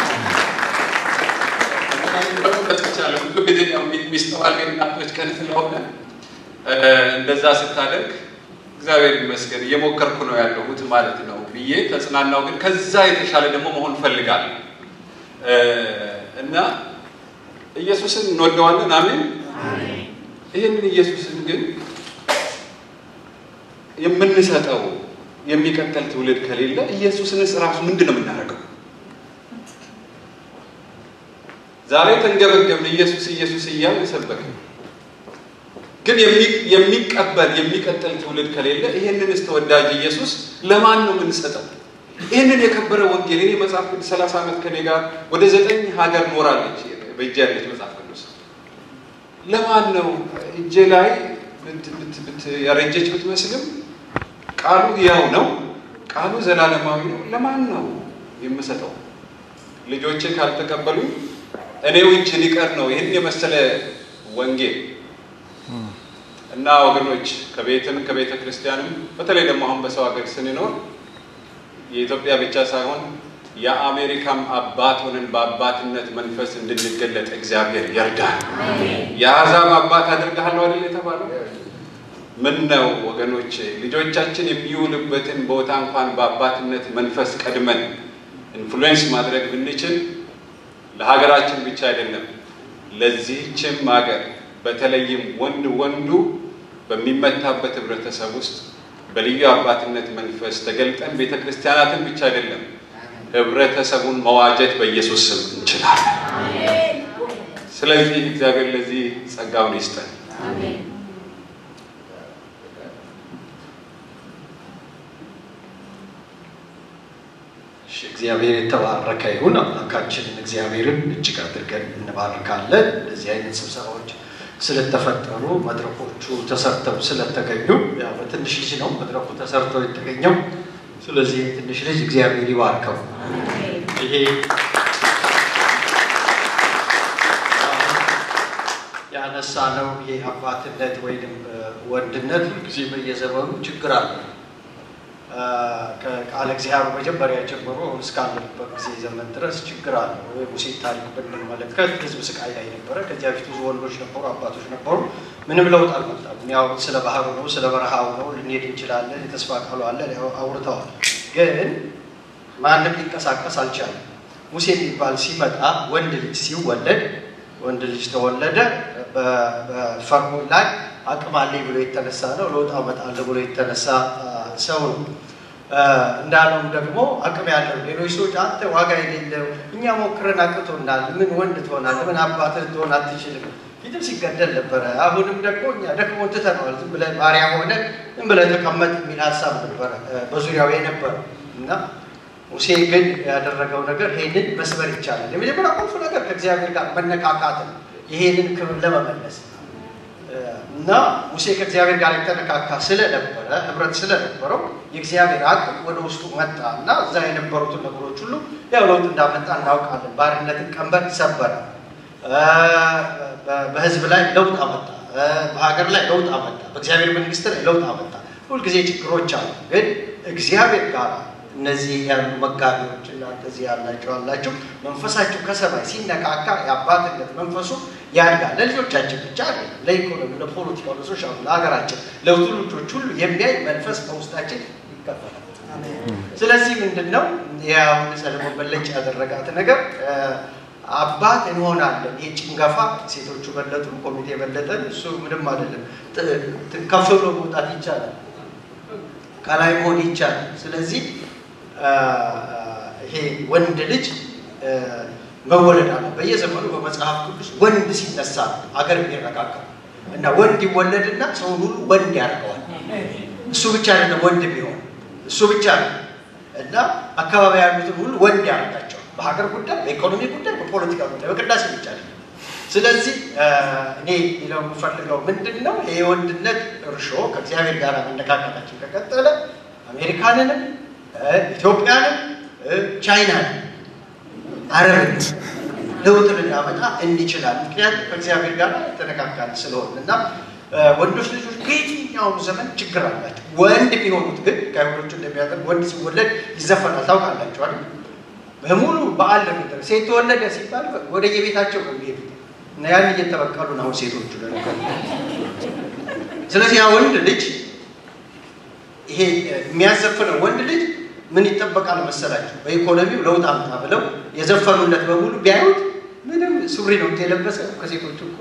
በተቻለ ብዙ ጊዜ የሚስተዋል የእናቶች ቀን ስለሆነ እንደዛ ስታደርግ እግዚአብሔር ይመስገን እየሞከርኩ ነው ያለሁት ማለት ነው ብዬ ተጽናናው። ግን ከዛ የተሻለ ደግሞ መሆን ፈልጋለሁ እና ኢየሱስን እንወደዋለን። አሜን። ይህንን ኢየሱስን ግን የምንሰጠው የሚቀጥል ትውልድ ከሌለ ኢየሱስንስ ራሱ ምንድን ነው የምናደርገው? ዛሬ ተንገበገብን ኢየሱስ ኢየሱስ እያልን ሰበክን። ግን የሚቀበል የሚቀጥል ትውልድ ከሌለ ይህንንስ ተወዳጅ ኢየሱስ ለማን ነው የምንሰጠው? ይህንን የከበረ ወንጌል እኔ መጽሐፍ ቅዱስ ሰላሳ ዓመት ከኔ ጋር ወደ ዘጠኝ ሀገር ኖራለች በእጄ ያለች መጽሐፍ ቅዱስ ለማን ነው እጄ ላይ ያረጀች ብትመስልም ቃሉ ያው ነው። ቃሉ ዘላለማዊ ነው። ለማን ነው የምሰጠው? ልጆቼ ካልተቀበሉኝ እኔው እጅ ሊቀር ነው ይህን የመሰለ ወንጌል እና ወገኖች ከቤትም ከቤተ ክርስቲያንም በተለይ ደግሞ አሁን በሰው ሀገር ስንኖር የኢትዮጵያ ብቻ ሳይሆን የአሜሪካም አባት ሆነን በአባትነት መንፈስ እንድንገለጥ እግዚአብሔር ይርዳል። የአሕዛብ አባት አድርግሃለሁ አይደል የተባለው? ምን ነው ወገኖች፣ ልጆቻችን የሚውልበትን ቦታ እንኳን በአባትነት መንፈስ ቀድመን ኢንፍሉዌንስ ማድረግ ብንችል ለሀገራችን ብቻ አይደለም ለዚህችም ሀገር በተለይም ወንድ ወንዱ በሚመታበት ህብረተሰብ ውስጥ በልዩ አባትነት መንፈስ ተገልጠን ቤተ ክርስቲያናትን ብቻ አይደለም ህብረተሰቡን መዋጀት በኢየሱስ ስም እንችላለን። ስለዚህ እግዚአብሔር ለዚህ ጸጋውን ይስጠን። እግዚአብሔር የተባረከ ይሁን። አምላካችንን እግዚአብሔርን እጅግ አድርገን እንባርካለን። እንደዚህ አይነት ስብሰባዎች ስለተፈጠሩ መድረኮቹ ተሰርተው ስለተገኙ ያው በትንሽ ልጅ ነው መድረኩ ተሰርተው የተገኘው። ስለዚህ ትንሽ ልጅ እግዚአብሔር ይባርከው። ይሄ ያነሳ ነው ይሄ አባትነት ወይም ወንድነት ሁልጊዜ በየዘመኑ ችግር አለ። ከቃለ እግዚአብሔር መጀመሪያ ጀምሮ እስካለንበት ጊዜ ዘመን ድረስ ችግር አለ። ሙሴ ታሪክ ብንመለከት ህዝብ ስቃይ ላይ ነበረ። ከዚያ በፊት ብዙ ወንዶች ነበሩ፣ አባቶች ነበሩ። ምንም ለውጥ አልመጣም። የሚያወሩት ስለ ባህሩ ነው፣ ስለ በረሃው ነው። ልንሄድ እንችላለን፣ የተስፋ ቃሉ አለ፣ አውርተዋል። ግን ማንም ሊንቀሳቀስ አልቻለም። ሙሴ የሚባል ሲመጣ ወንድ ልጅ ሲወለድ ወንድ ልጅ ተወለደ። በፈርዖን ላይ አቅም አለኝ ብሎ የተነሳ ነው። ለውጥ አመጣለሁ ብሎ የተነሳ ሰው ነው። እንዳለውም ደግሞ አቅም ያለው ሌሎች ሰዎች አንተ ዋጋ የሌለው እኛ ሞክረን አቅቶናል፣ ምን ወንድ ትሆናለህ? ምን አባትህ ትሆን አትችልም። ፊትም ሲገደል ነበረ። አሁንም ደግሞ እኛ ደግሞ ትተነዋል፣ ዝም ብለህ ባሪያ ሆነ ዝም ብለህ ተቀመጥ የሚል ሀሳብ ነበረ በዙሪያው የነበረው እና ሙሴ ግን ያደረገው ነገር ይሄንን መስበር ይቻላል። የመጀመሪያ ቁልፍ ነገር ከእግዚአብሔር ጋር መነካካት ነው፣ ይሄንን ክብር ለመመለስ እና ሙሴ ከእግዚአብሔር ጋር የተነካካ ስለነበረ ህብረት ስለነበረው የእግዚአብሔር አቅም ወደ ውስጡ መጣ እና እዛ የነበሩትን ነገሮች ሁሉ ያው ለውጥ እንዳመጣ እናውቃለን። ባርነትን ቀንበር ሰበረ፣ በህዝብ ላይ ለውጥ አመጣ፣ በሀገር ላይ ለውጥ አመጣ፣ በእግዚአብሔር መንግስት ላይ ለውጥ አመጣ። ሁልጊዜ ችግሮች አሉ፣ ግን እግዚአብሔር ጋር እነዚህ ያሉ መጋቢዎች እና እንደዚህ ያላቸው አላቸው መንፈሳቸው ከሰማይ ሲነካካ የአባትነት መንፈሱ ያድጋል። ለልጆቻችን ብቻ አይደለም፣ ለኢኮኖሚ፣ ለፖለቲካው፣ ለሶሻሉ፣ ለሀገራችን፣ ለትውልዶች ሁሉ የሚያይ መንፈስ በውስጣችን ይከፈላል። ስለዚህ ምንድን ነው ያሁን ሰለሞን በለጭ ያደረጋት ነገር አባት እንሆናለን። ይህ ጭንገፋ ሴቶቹ በለጡ፣ ኮሚቴ በለጠን፣ እሱ ምንም አይደለም። ከፍ ብሎ መውጣት ይቻላል፣ ከላይ መሆን ይቻላል። ስለዚህ ይሄ ወንድ ልጅ መወለድ አለ። በየዘመኑ በመጽሐፍ ቅዱስ ወንድ ሲነሳ አገር የሚረጋጋ እና ወንድ ይወለድና ሰውን ሁሉ ወንድ ያደርገዋል። እሱ ብቻ አይደለም ወንድ ቢሆን እሱ ብቻ ነው እና አካባቢ ያሉትን ሁሉ ወንድ ያደርጋቸዋል። በሀገር ጉዳይ፣ በኢኮኖሚ ጉዳይ፣ በፖለቲካ ጉዳይ፣ በቅዳሴ ብቻ አይደለም። ስለዚህ እኔ ሌላው የምፈልገው ምንድን ነው ይሄ የወንድነት እርሾ ከእግዚአብሔር ጋር መነካካታችን ከቀጠለ አሜሪካንንም ኢትዮጵያንም ቻይናን አረብን ለውጥ ልናመጣ እንችላል። ምክንያቱም ከእግዚአብሔር ጋር የተነካካን ስለሆን እና ወንዶች ልጆች በየትኛውም ዘመን ችግር አላቸው። ወንድ የሚሆኑት ግን ከአይሁዶቹ እንደሚያደርግ ወንድ ሲወለድ ይዘፈናል። ታውቃላችሁ አይደል? በሙሉ በዓል ለሚደረግ ሴት ተወለደ ሲባል ወደ የቤታቸው ነው የሚሄዱት እና ያን እየተበቀሉ ነው አሁን ሴቶቹ ለነገሩ። ስለዚህ ያ ወንድ ልጅ ይሄ የሚያዘፍነው ወንድ ልጅ ምን ይጠበቃል መሰላችሁ? በኢኮኖሚው ለውጥ አምጣ ብለው የዘፈኑለት በሙሉ ቢያዩት ምንም ሱሪ ነው የለበሰ ከሴቶቹ እኩል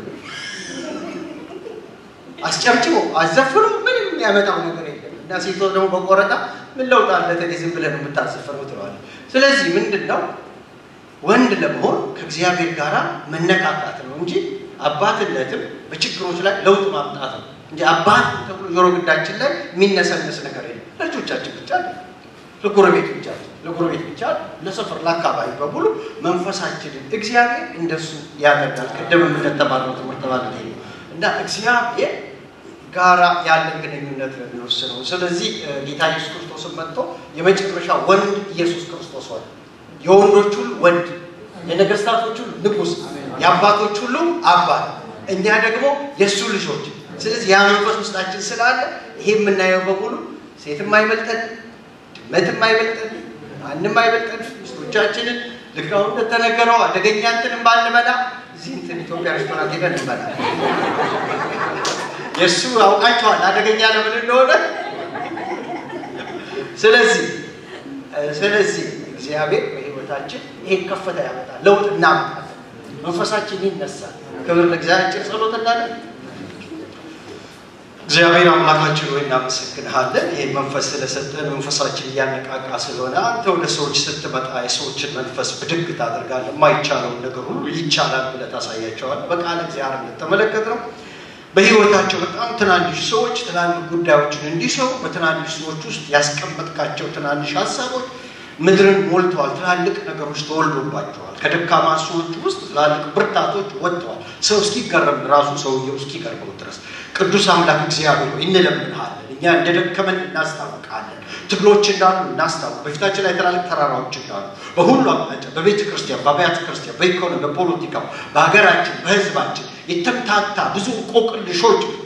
አስጨብጭቦ አዘፍኖ ምንም የሚያመጣው ነገር የለም እና ሴቶች ደግሞ በቆረጣ ምን ለውጥ አለ ተኔ ዝም ብለህ ነው የምታዘፍነው ትለዋለህ። ስለዚህ ምንድን ነው ወንድ ለመሆን ከእግዚአብሔር ጋር መነካካት ነው እንጂ አባትነትም በችግሮች ላይ ለውጥ ማምጣት ነው እንጂ አባት ተብሎ ጆሮ ግንዳችን ላይ የሚነሰነስ ነገር የለም። ለልጆቻችን ብቻ ለጎረቤት ብቻ ለጎረቤት ብቻ ለሰፈር ለአካባቢ በሙሉ መንፈሳችንን እግዚአብሔር እንደሱ ያደርጋል። ቅድም እንደተባለው ትምህርት ማለት ይሄ ነው እና እግዚአብሔር ጋራ ያለን ግንኙነት ነው የሚወስነው። ስለዚህ ጌታ ኢየሱስ ክርስቶስን መጥቶ የመጨረሻ ወንድ ኢየሱስ ክርስቶስ ሆነ። የወንዶች ሁሉ ወንድ፣ የነገስታቶች ሁሉ ንጉሥ፣ የአባቶች ሁሉ አባት፣ እኛ ደግሞ የእሱ ልጆች። ስለዚህ ያ መንፈስ ውስጣችን ስላለ ይሄ የምናየው በሙሉ ሴትም አይበልጠን ድመትም አይበልጠን፣ ማንም አይበልጠን። ሚስቶቻችንን ልክ አሁን እንደተነገረው አደገኛ እንትንም ባንበላ እዚህ እንትን ኢትዮጵያ ሬስቶራንት ሄደን እንበላ። የእሱ አውቃቸዋል አደገኛ ለምን እንደሆነ። ስለዚህ ስለዚህ እግዚአብሔር በህይወታችን ይሄን ከፍታ ያመጣል፣ ለውጥ እናመጣለን፣ መንፈሳችን ይነሳል። ክብር ለእግዚአብሔር። ጸሎት እናለን። እግዚአብሔር አምላካችን ሆይ እናመሰግንሃለን። ይህ መንፈስ ስለሰጠን መንፈሳችን እያነቃቃ ስለሆነ አንተ ወደ ሰዎች ስትመጣ የሰዎችን መንፈስ ብድግ ታደርጋለህ። የማይቻለውን ነገር ሁሉ ይቻላል ብለህ ታሳያቸዋለህ። በቃለ እግዚአብሔር እንደተመለከት ነው በህይወታቸው በጣም ትናንሽ ሰዎች ትላልቅ ጉዳዮችን እንዲሰሩ በትናንሽ ሰዎች ውስጥ ያስቀመጥካቸው ትናንሽ ሀሳቦች ምድርን ሞልተዋል። ትላልቅ ነገሮች ተወልዶባቸዋል። ከደካማ ሰዎች ውስጥ ትላልቅ ብርታቶች ወጥተዋል። ሰው እስኪገረም ራሱ ሰውየው እስኪቀርበው ድረስ ቅዱስ አምላክ እግዚአብሔር ሆይ እንለምንሃለን። እኛ እንደደከመን እናስታውቃለን። ትግሎች እንዳሉ እናስታውቅ። በፊታችን ላይ ትላልቅ ተራራዎች እንዳሉ በሁሉ አቅጣጫ በቤተ ክርስቲያን፣ በአብያተ ክርስቲያን፣ በኢኮኖሚ፣ በፖለቲካው፣ በሀገራችን፣ በህዝባችን የተምታታ ብዙ እንቆቅልሾች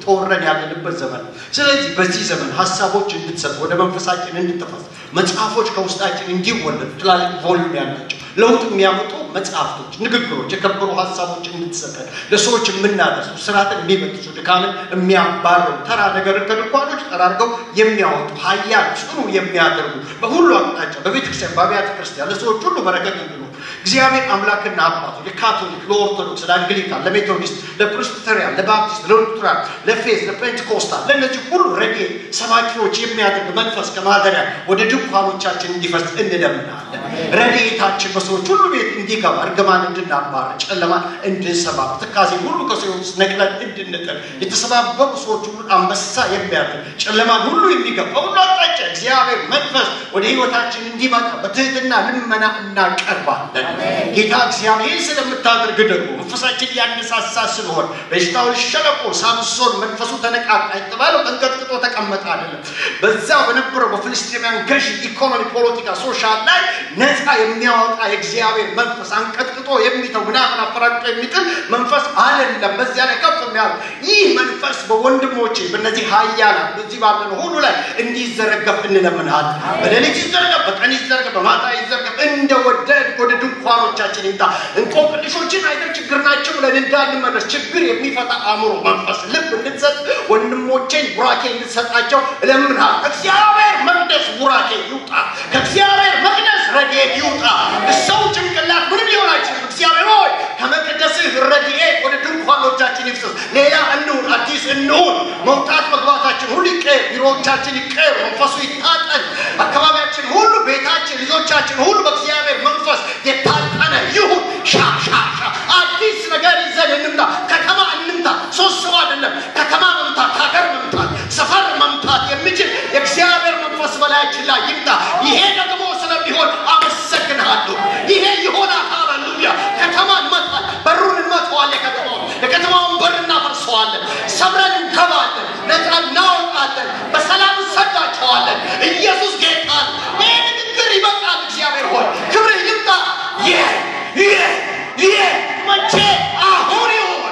ተወረን ያለንበት ዘመን ነው። ስለዚህ በዚህ ዘመን ሀሳቦች እንድትሰጡ ወደ መንፈሳችን እንድትፈስ መጽሐፎች ከውስጣችን እንዲወለዱ ትላልቅ ቮሊዩም ያላቸው ለውጥ የሚያመጡ መጽሐፍቶች፣ ንግግሮች፣ የከበሩ ሀሳቦች እንድትሰጠን ለሰዎች የምናደርሱ ስርዓትን የሚበጥሱ ድካምን የሚያባርሩ ተራ ነገርን ከድንኳኖች ጠራርገው የሚያወጡ ሀያል ጽኑ የሚያደርጉ በሁሉ አቅጣጫ በቤተክርስቲያን በአብያተ ክርስቲያን ለሰዎች ሁሉ በረከት እንዲኖር እግዚአብሔር አምላክና አባቱ ለካቶሊክ፣ ለኦርቶዶክስ፣ ለአንግሊካን፣ ለሜቶዲስት፣ ለፕሬስቢተሪያን፣ ለባፕቲስት፣ ለሉትራን፣ ለፌዝ፣ ለፔንቴኮስታል ለእነዚህ ሁሉ ረድኤት ሰባኪዎች የሚያደርግ መንፈስ ከማደሪያ ወደ ድንኳኖቻችን እንዲፈስ እንለምናለን። ረድኤታችን በሰዎች ሁሉ ቤት እንዲገባ እርግማን እንድናባር፣ ጨለማን እንድንሰባር፣ ትካዜ ሁሉ ከሰው ውስጥ ነቅለን እንድንጥል የተሰባበሩ ሰዎች ሁሉ አንበሳ የሚያደርግ ጨለማን ሁሉ የሚገባ ሁሉ አቅጣጫ እግዚአብሔር መንፈስ ወደ ህይወታችን እንዲመጣ በትህትና ልመና እናቀርባለን። ጌታ እግዚአብሔር ስለምታደርግ ደግሞ መንፈሳችን ያነሳሳ ስለሆን በኤሽታኦል ሸለቆ ሳምሶን መንፈሱ ተነቃቃ የተባለው ተንቀጥቅጦ ተቀመጠ አይደለም። በዛ በነበረው በፍልስጤማውያን ገዢ ኢኮኖሚ፣ ፖለቲካ፣ ሶሻል ላይ ነፃ የሚያወጣ የእግዚአብሔር መንፈስ አንቀጥቅጦ የሚተው ምናምን አፈራቅጦ የሚጥል መንፈስ አይደለም። በዚያ ላይ ከፍ የሚያደርግ ይህ መንፈስ በወንድሞቼ በእነዚህ ሀያላን በዚህ ባለነው ሁሉ ላይ እንዲዘረገፍ እንለምናለን። በሌሊት ይዘረገፍ፣ በቀን ይዘረገፍ፣ በማታ ይዘረገፍ፣ እንደወደድ ወደ ድንኳኖቻችን ይምጣ። እንቆቅልሾችን አይተን ችግር ናቸው ብለን እንዳንመለስ ችግር የሚፈታ አእምሮ፣ መንፈስ፣ ልብ እንድትሰጥ ወንድሞቼን ቡራኬ እንድትሰጣቸው እለምናለሁ። እግዚአብሔር መቅደስ ቡራኬ ይውጣ። ከእግዚአብሔር መቅደስ ረድኤት ይውጣ። ሰው ጭንቅላት ምንም ሊሆን አይችልም። እግዚአብሔር ሆይ ከመቅደስህ ረድኤት ወደ ድንኳኖቻችን ይፍሰስ። ሌላ እንሁን፣ አዲስ እንሁን። መውጣት መግባታችን ሁሉ ይቀየር። ቢሮዎቻችን ይቀየር። መንፈሱ ይታጠን። አካባቢያችን ሁሉ፣ ቤታችን፣ ልጆቻችን ሁሉ በእግዚአብሔር መንፈስ የታጠነ ይሁን። ሻ ሻ ሻ አዲስ ነገር ይዘን እንምጣ። ከተማ እንምታ። ሶስት ሰው አይደለም። ከተማ መምታት፣ ሀገር መምታት፣ ሰፈር መምታት የሚችል የእግዚአብሔር መንፈስ በላያችን ላይ ይምጣ። ይሄ ደግሞ ስለሚሆን አመሰግንሃለሁ። ይሄ ይሆናል። ሃሌሉያ። ከተማ እንመታል። በሩን እንመተዋለን። የከተማውን የከተማውን በር እናፈርሰዋለን። ሰብረን እንገባለን። ነፃ እናወጣለን። በሰላም እንሰዳቸዋለን። ኢየሱስ ጌታ ነው። ይህ ንግግር ይበቃል። እግዚአብሔር ሆይ ክብር ይምጣ። ይህ ይህ ይህ መቼ አሁን ይሆን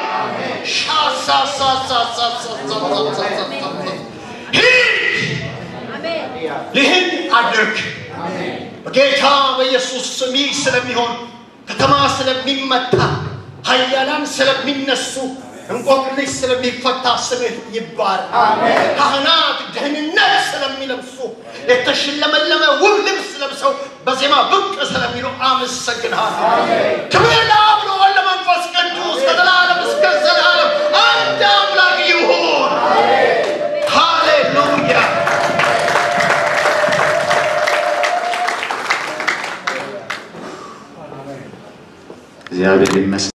ይህን አድርግ በጌታ በኢየሱስ ስም ይህ ስለሚሆን ከተማ ስለሚመታ ኃያላን ስለሚነሱ እንቆቅልሽ ስለሚፈታ ስምህ ይባል። ካህናት ደህንነት ስለሚለብሱ የተሸለመለመ ውብ ልብስ ለብሰው በዜማ ብቅ ስለሚሉ አመሰግንሃለሁ። ክብር ለአብ ለወልድ ለመንፈስ ቅዱስ ከዘላለም እስከ ዘላለም አንድ አምላክ ይሁን። ሃሌሉያ። እግዚአብሔር ይመስገን።